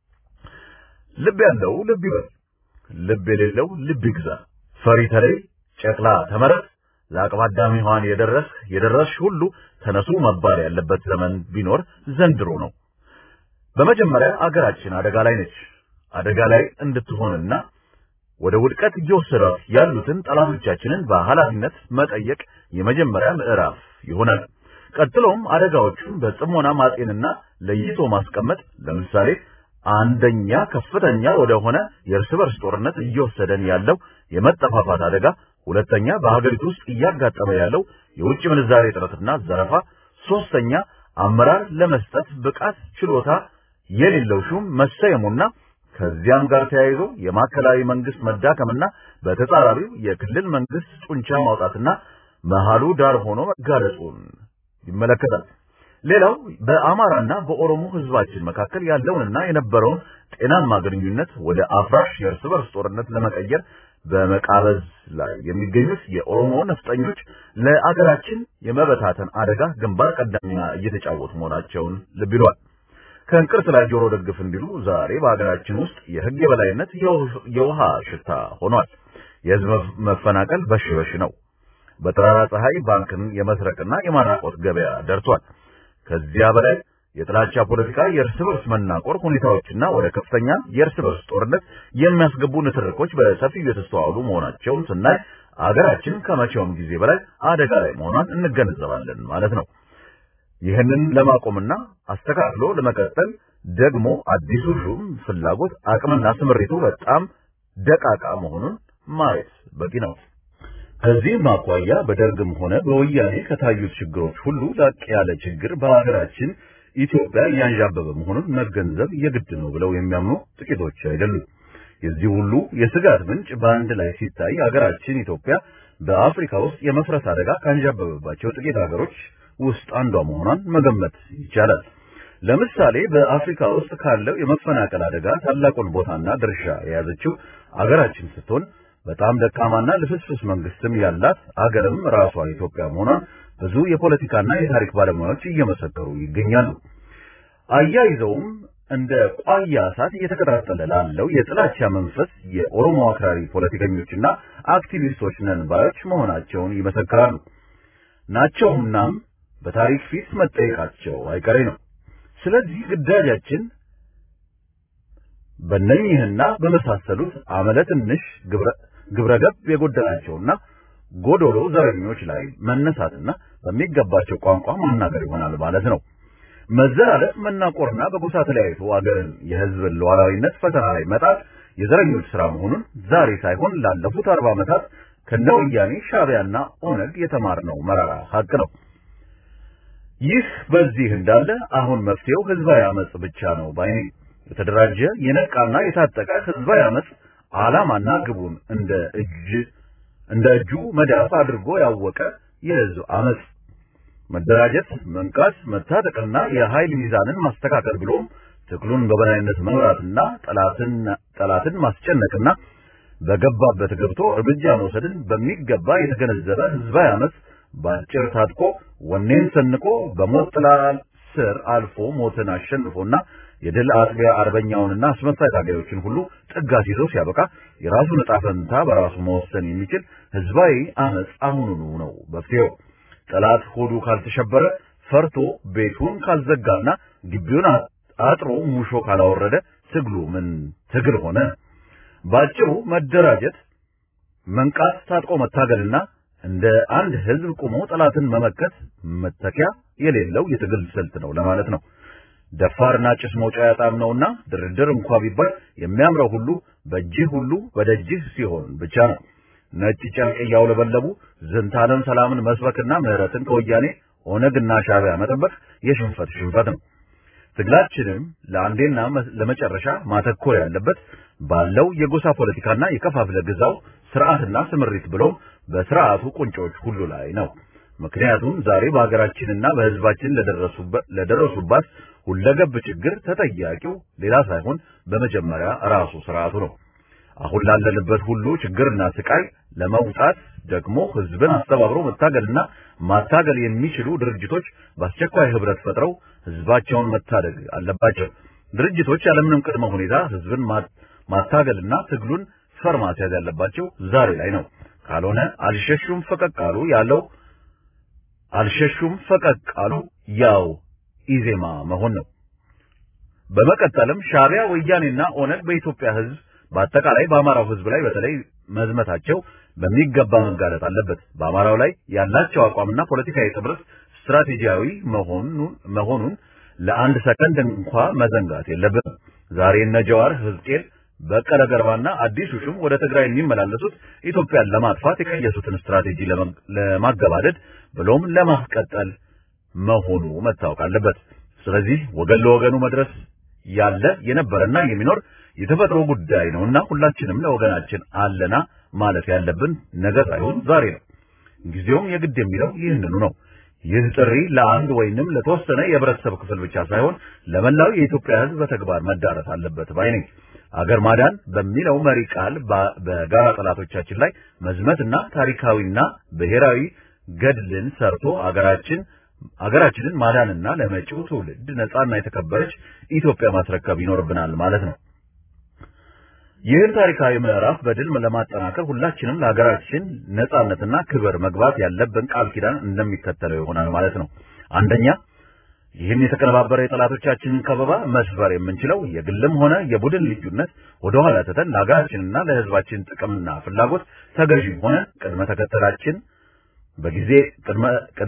S4: ልብ ያለው ልብ ይበል፣ ልብ የሌለው ልብ ይግዛ። ፈሪ ተለይ፣ ጨቅላ ተመረጥ፣ ለአቅመ አዳም ሔዋን የደረስ የደረስሽ ሁሉ ተነሱ መባል ያለበት ዘመን ቢኖር ዘንድሮ ነው። በመጀመሪያ አገራችን አደጋ ላይ ነች። አደጋ ላይ እንድትሆንና ወደ ውድቀት እየወሰዷት ያሉትን ጠላቶቻችንን በኃላፊነት መጠየቅ የመጀመሪያ ምዕራፍ ይሆናል። ቀጥሎም አደጋዎቹን በጽሞና ማጤንና ለይቶ ማስቀመጥ ለምሳሌ አንደኛ ከፍተኛ ወደሆነ የእርስ በርስ ጦርነት እየወሰደን ያለው የመጠፋፋት አደጋ፣ ሁለተኛ በሀገሪቱ ውስጥ እያጋጠመ ያለው የውጭ ምንዛሬ እጥረትና ዘረፋ፣ ሶስተኛ አመራር ለመስጠት ብቃት ችሎታ የሌለው ሹም መሰየሙና ከዚያም ጋር ተያይዞ የማዕከላዊ መንግስት መዳከምና በተጻራሪው የክልል መንግስት ጡንቻ ማውጣትና መሃሉ ዳር ሆኖ መጋለጹን ይመለከታል። ሌላው በአማራና በኦሮሞ ህዝባችን መካከል ያለውንና የነበረውን ጤናማ ግንኙነት ወደ አፍራሽ የእርስ በርስ ጦርነት ለመቀየር በመቃበዝ ላይ የሚገኙት የኦሮሞ ነፍጠኞች ለአገራችን የመበታተን አደጋ ግንባር ቀደም ሚና እየተጫወቱ መሆናቸውን ልብ ይሏል። ከእንቅርት ላይ ጆሮ ደግፍ እንዲሉ ዛሬ በሀገራችን ውስጥ የህግ የበላይነት የውሃ ሽታ ሆኗል። የህዝብ መፈናቀል በሽ በሽ ነው። በጠራራ ፀሐይ ባንክን የመስረቅና የማራቆት ገበያ ደርሷል። ከዚያ በላይ የጥላቻ ፖለቲካ፣ የእርስ በርስ መናቆር ሁኔታዎችና ወደ ከፍተኛ የእርስ በርስ ጦርነት የሚያስገቡ ንትርኮች በሰፊው የተስተዋሉ መሆናቸውን ስናይ አገራችን ከመቼውም ጊዜ በላይ አደጋ ላይ መሆኗን እንገነዘባለን ማለት ነው። ይህንን ለማቆምና አስተካክሎ ለመቀጠል ደግሞ አዲሱ ሹም ፍላጎት አቅምና ስምሪቱ በጣም ደቃቃ መሆኑን ማየት በቂ ነው። ከዚህም አኳያ በደርግም ሆነ በወያኔ ከታዩት ችግሮች ሁሉ ላቅ ያለ ችግር በሀገራችን ኢትዮጵያ እያንዣበበ መሆኑን መገንዘብ የግድ ነው ብለው የሚያምኑ ጥቂቶች አይደሉም። የዚህ ሁሉ የስጋት ምንጭ በአንድ ላይ ሲታይ ሀገራችን ኢትዮጵያ በአፍሪካ ውስጥ የመፍረስ አደጋ ካንዣበበባቸው ጥቂት ሀገሮች ውስጥ አንዷ መሆኗን መገመት ይቻላል። ለምሳሌ በአፍሪካ ውስጥ ካለው የመፈናቀል አደጋ ታላቁን ቦታና ድርሻ የያዘችው አገራችን ስትሆን በጣም ደካማና ልፍስፍስ መንግስትም ያላት አገርም ራሷ ኢትዮጵያ መሆኗን ብዙ የፖለቲካና የታሪክ ባለሙያዎች እየመሰከሩ ይገኛሉ። አያይዘውም እንደ ቋያ እሳት እየተቀጣጠለ ላለው የጥላቻ መንፈስ የኦሮሞ አክራሪ ፖለቲከኞችና አክቲቪስቶች ነን ባዮች መሆናቸውን ይመሰክራሉ። ናቸውናም በታሪክ ፊት መጠየቃቸው አይቀሬ ነው። ስለዚህ ግዳጃችን በእነኚህና በመሳሰሉት አመለ ትንሽ ግብረገብ የጎደላቸውና ጎዶሎ ዘረኞች ላይ መነሳትና በሚገባቸው ቋንቋ ማናገር ይሆናል ማለት ነው። መዘላለፍ፣ መናቆርና በጎሳ ተለያይቶ አገርን የህዝብን ሉዓላዊነት ፈተና ላይ መጣል የዘረኞች ስራ መሆኑን ዛሬ ሳይሆን ላለፉት አርባ ዓመታት ከነወያኔ ሻዕቢያና ኦነግ የተማርነው መራራ ሀቅ ነው። ይህ በዚህ እንዳለ አሁን መፍትሄው ህዝባዊ አመጽ ብቻ ነው ባይ የተደራጀ የነቃና የታጠቀ ህዝባዊ አመጽ ዓላማና ግቡን እንደ እጅ እንደ እጁ መዳፍ አድርጎ ያወቀ የህዝብ አመጽ መደራጀት፣ መንቃት፣ መታጠቅና የኃይል ሚዛንን ማስተካከል ብሎም ትግሉን በበላይነት መምራትና ጠላትን ጠላትን ማስጨነቅና በገባበት ገብቶ እርምጃ መውሰድን በሚገባ የተገነዘበ ህዝባዊ አመጽ በአጭር ታጥቆ ወኔን ሰንቆ በሞት ጥላ ስር አልፎ ሞትን አሸንፎና የድል አጥቢያ አርበኛውንና አስመሳይ ታጋዮችን ሁሉ ጥጋት ይዞ ሲያበቃ የራሱን ዕጣ ፈንታ በራሱ መወሰን የሚችል ህዝባዊ አመጽ አሁኑኑ ነው መፍትሄው። ጠላት ሆዱ ካልተሸበረ ፈርቶ ቤቱን ካልዘጋና ግቢውን አጥሮ ሙሾ ካላወረደ ትግሉ ምን ትግል ሆነ? ባጭሩ መደራጀት፣ መንቃት፣ ታጥቆ መታገልና እንደ አንድ ህዝብ ቆሞ ጠላትን መመከት መተኪያ የሌለው የትግል ስልት ነው ለማለት ነው። ደፋርና ጭስ መውጫ ያጣም ነውና ድርድር እንኳ ቢባል የሚያምረው ሁሉ በእጅህ ሁሉ በደጅህ ሲሆን ብቻ ነው። ነጭ ጨርቅ እያውለበለቡ ዝንታለም ሰላምን መስበክና ምህረትን ከወያኔ ኦነግና ሻዕቢያ መጠበቅ የሽንፈት ሽንፈት ነው። ትግላችንም ለአንዴና ለመጨረሻ ማተኮር ያለበት ባለው የጎሳ ፖለቲካና የከፋፍለ ግዛው ስርዓትና ስምሪት ብሎም በስርዓቱ ቁንጮች ሁሉ ላይ ነው። ምክንያቱም ዛሬ በሀገራችንና በህዝባችን ለደረሱባት ሁለገብ ችግር ተጠያቂው ሌላ ሳይሆን በመጀመሪያ ራሱ ስርዓቱ ነው። አሁን ላለንበት ሁሉ ችግርና ስቃይ ለመውጣት ደግሞ ህዝብን አስተባብሮ መታገልና ማታገል የሚችሉ ድርጅቶች በአስቸኳይ ህብረት ፈጥረው ህዝባቸውን መታደግ አለባቸው። ድርጅቶች ያለምንም ቅድመ ሁኔታ ህዝብን ማታገልና ትግሉን ፈር ማስያዝ ያለባቸው ዛሬ ላይ ነው። ካልሆነ አልሸሹም ፈቀቅ አሉ ያለው አልሸሹም ፈቀቅ አሉ ያው ኢዜማ መሆን ነው። በመቀጠልም ሻዕቢያ፣ ወያኔና ኦነግ በኢትዮጵያ ህዝብ በአጠቃላይ በአማራው ህዝብ ላይ በተለይ መዝመታቸው በሚገባ መጋለጥ አለበት። በአማራው ላይ ያላቸው አቋምና ፖለቲካዊ ጥምረት ስትራቴጂያዊ መሆኑን መሆኑን ለአንድ ሰከንድ እንኳ መዘንጋት የለብንም። ዛሬ እነ ጀዋር ህዝቅኤል፣ በቀለ ገርባና አዲሱ ሹም ወደ ትግራይ የሚመላለሱት ኢትዮጵያን ለማጥፋት የቀየሱትን ስትራቴጂ ለማገባደድ ብሎም ለማስቀጠል መሆኑ መታወቅ አለበት። ስለዚህ ወገን ለወገኑ መድረስ ያለ የነበረና የሚኖር የተፈጥሮ ጉዳይ ነውና ሁላችንም ለወገናችን አለና ማለት ያለብን ነገ ሳይሆን ዛሬ ነው። ጊዜውም የግድ የሚለው ይህንኑ ነው። ይህ ጥሪ ለአንድ ወይንም ለተወሰነ የህብረተሰብ ክፍል ብቻ ሳይሆን ለመላው የኢትዮጵያ ህዝብ በተግባር መዳረስ አለበት ባይ ነኝ። አገር ማዳን በሚለው መሪ ቃል በጋራ ጠላቶቻችን ላይ መዝመትና ታሪካዊና ብሔራዊ ገድልን ሰርቶ አገራችን አገራችንን ማዳንና ለመጪው ትውልድ ነጻና የተከበረች ኢትዮጵያ ማስረከብ ይኖርብናል ማለት ነው። ይህን ታሪካዊ ምዕራፍ በድል ለማጠናከር ሁላችንም ለሀገራችን ነጻነትና ክብር መግባት ያለብን ቃል ኪዳን እንደሚከተለው ይሆናል ማለት ነው። አንደኛ ይህን የተቀነባበረ የጠላቶቻችንን ከበባ መስበር የምንችለው የግልም ሆነ የቡድን ልዩነት ወደኋላ ትተን ለሀገራችንና ለህዝባችን ጥቅምና ፍላጎት ተገዢ ሆነ ቅድመ ተከተላችን በጊዜ ቅድመ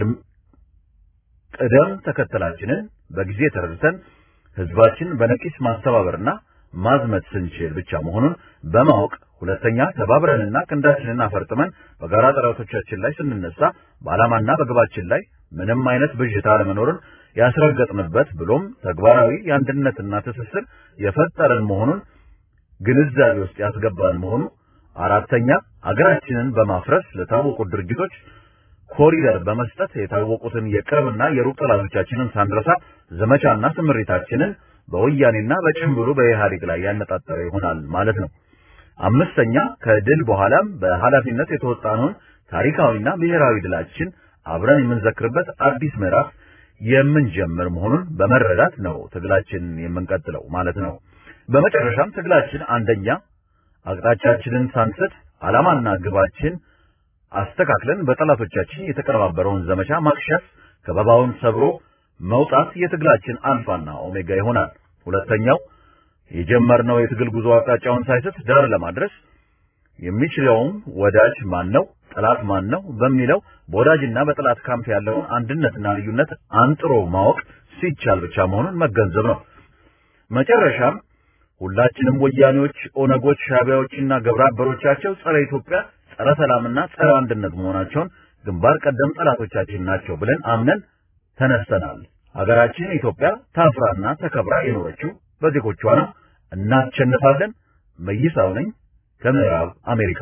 S4: ቅደም ተከተላችንን በጊዜ ተረድተን ህዝባችን በነቂስ ማስተባበርና ማዝመት ስንችል ብቻ መሆኑን በማወቅ ሁለተኛ ተባብረንና ክንዳችንን አፈርጥመን በጋራ ጠላቶቻችን ላይ ስንነሳ በዓላማና በግባችን ላይ ምንም አይነት ብዥታ አለመኖርን ያስረገጥንበት ብሎም ተግባራዊ የአንድነትና ትስስር የፈጠረን መሆኑን ግንዛቤ ውስጥ ያስገባን መሆኑ አራተኛ አገራችንን በማፍረስ ለታወቁ ድርጅቶች ኮሪደር በመስጠት የታወቁትን የቅርብና የሩቅ ጠላቶቻችንን ሳንረሳ ዘመቻና ስምሪታችንን በወያኔና በጭምብሉ በኢህአዴግ ላይ ያነጣጠረ ይሆናል ማለት ነው። አምስተኛ ከድል በኋላም በኃላፊነት የተወጣነውን ታሪካዊና ብሔራዊ ድላችን አብረን የምንዘክርበት አዲስ ምዕራፍ የምንጀምር መሆኑን በመረዳት ነው ትግላችንን የምንቀጥለው ማለት ነው። በመጨረሻም ትግላችን አንደኛ አቅጣጫችንን ሳንስት ዓላማና ግባችን አስተካክለን በጠላቶቻችን የተቀነባበረውን ዘመቻ ማክሸፍ፣ ከበባውን ሰብሮ መውጣት የትግላችን አልፋና ኦሜጋ ይሆናል። ሁለተኛው የጀመርነው የትግል ጉዞ አቅጣጫውን ሳይስት ዳር ለማድረስ የሚችለውም ወዳጅ ማን ነው፣ ጠላት ማን ነው በሚለው በወዳጅና በጠላት ካምፕ ያለውን አንድነትና ልዩነት አንጥሮ ማወቅ ሲቻል ብቻ መሆኑን መገንዘብ ነው። መጨረሻም ሁላችንም ወያኔዎች፣ ኦነጎች፣ ሻቢያዎችና ግብረ አበሮቻቸው ጸረ ኢትዮጵያ፣ ጸረ ሰላምና ጸረ አንድነት መሆናቸውን ግንባር ቀደም ጠላቶቻችን ናቸው ብለን አምነን ተነስተናል። ሀገራችን ኢትዮጵያ ታፍራና ተከብራ የኖረችው በዜጎቿ ነው። እናሸንፋለን። መይሳው ነኝ ከምዕራብ አሜሪካ።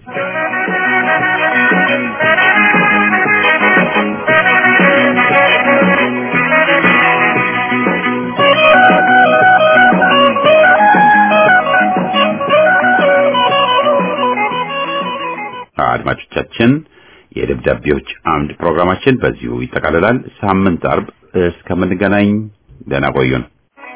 S1: አድማጮቻችን የደብዳቤዎች አምድ ፕሮግራማችን በዚሁ ይጠቃልላል። ሳምንት አርብ እስከምንገናኝ ደህና ቆዩን።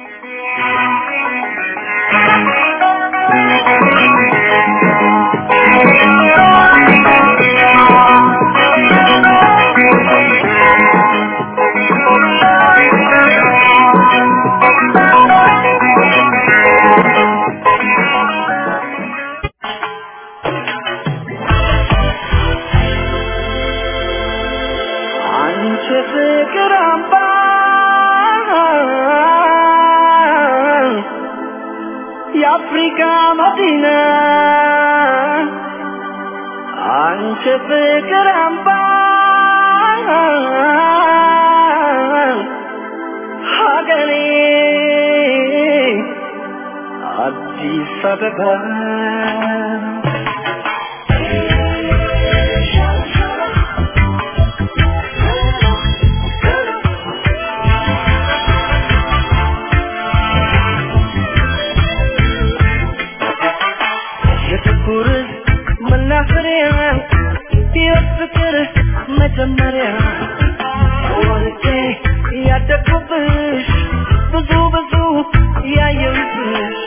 S3: አንቺ ፍቅር አምባ የአፍሪካ መዲና አንቺ ፍቅር አምባ ሀገሬ አዲስ አበባ የፍቅር መናፈሪያ የፍቅር መጀመሪያ ወልጄ ያደግኩብሽ ብዙ ብዙ ያየሁብሽ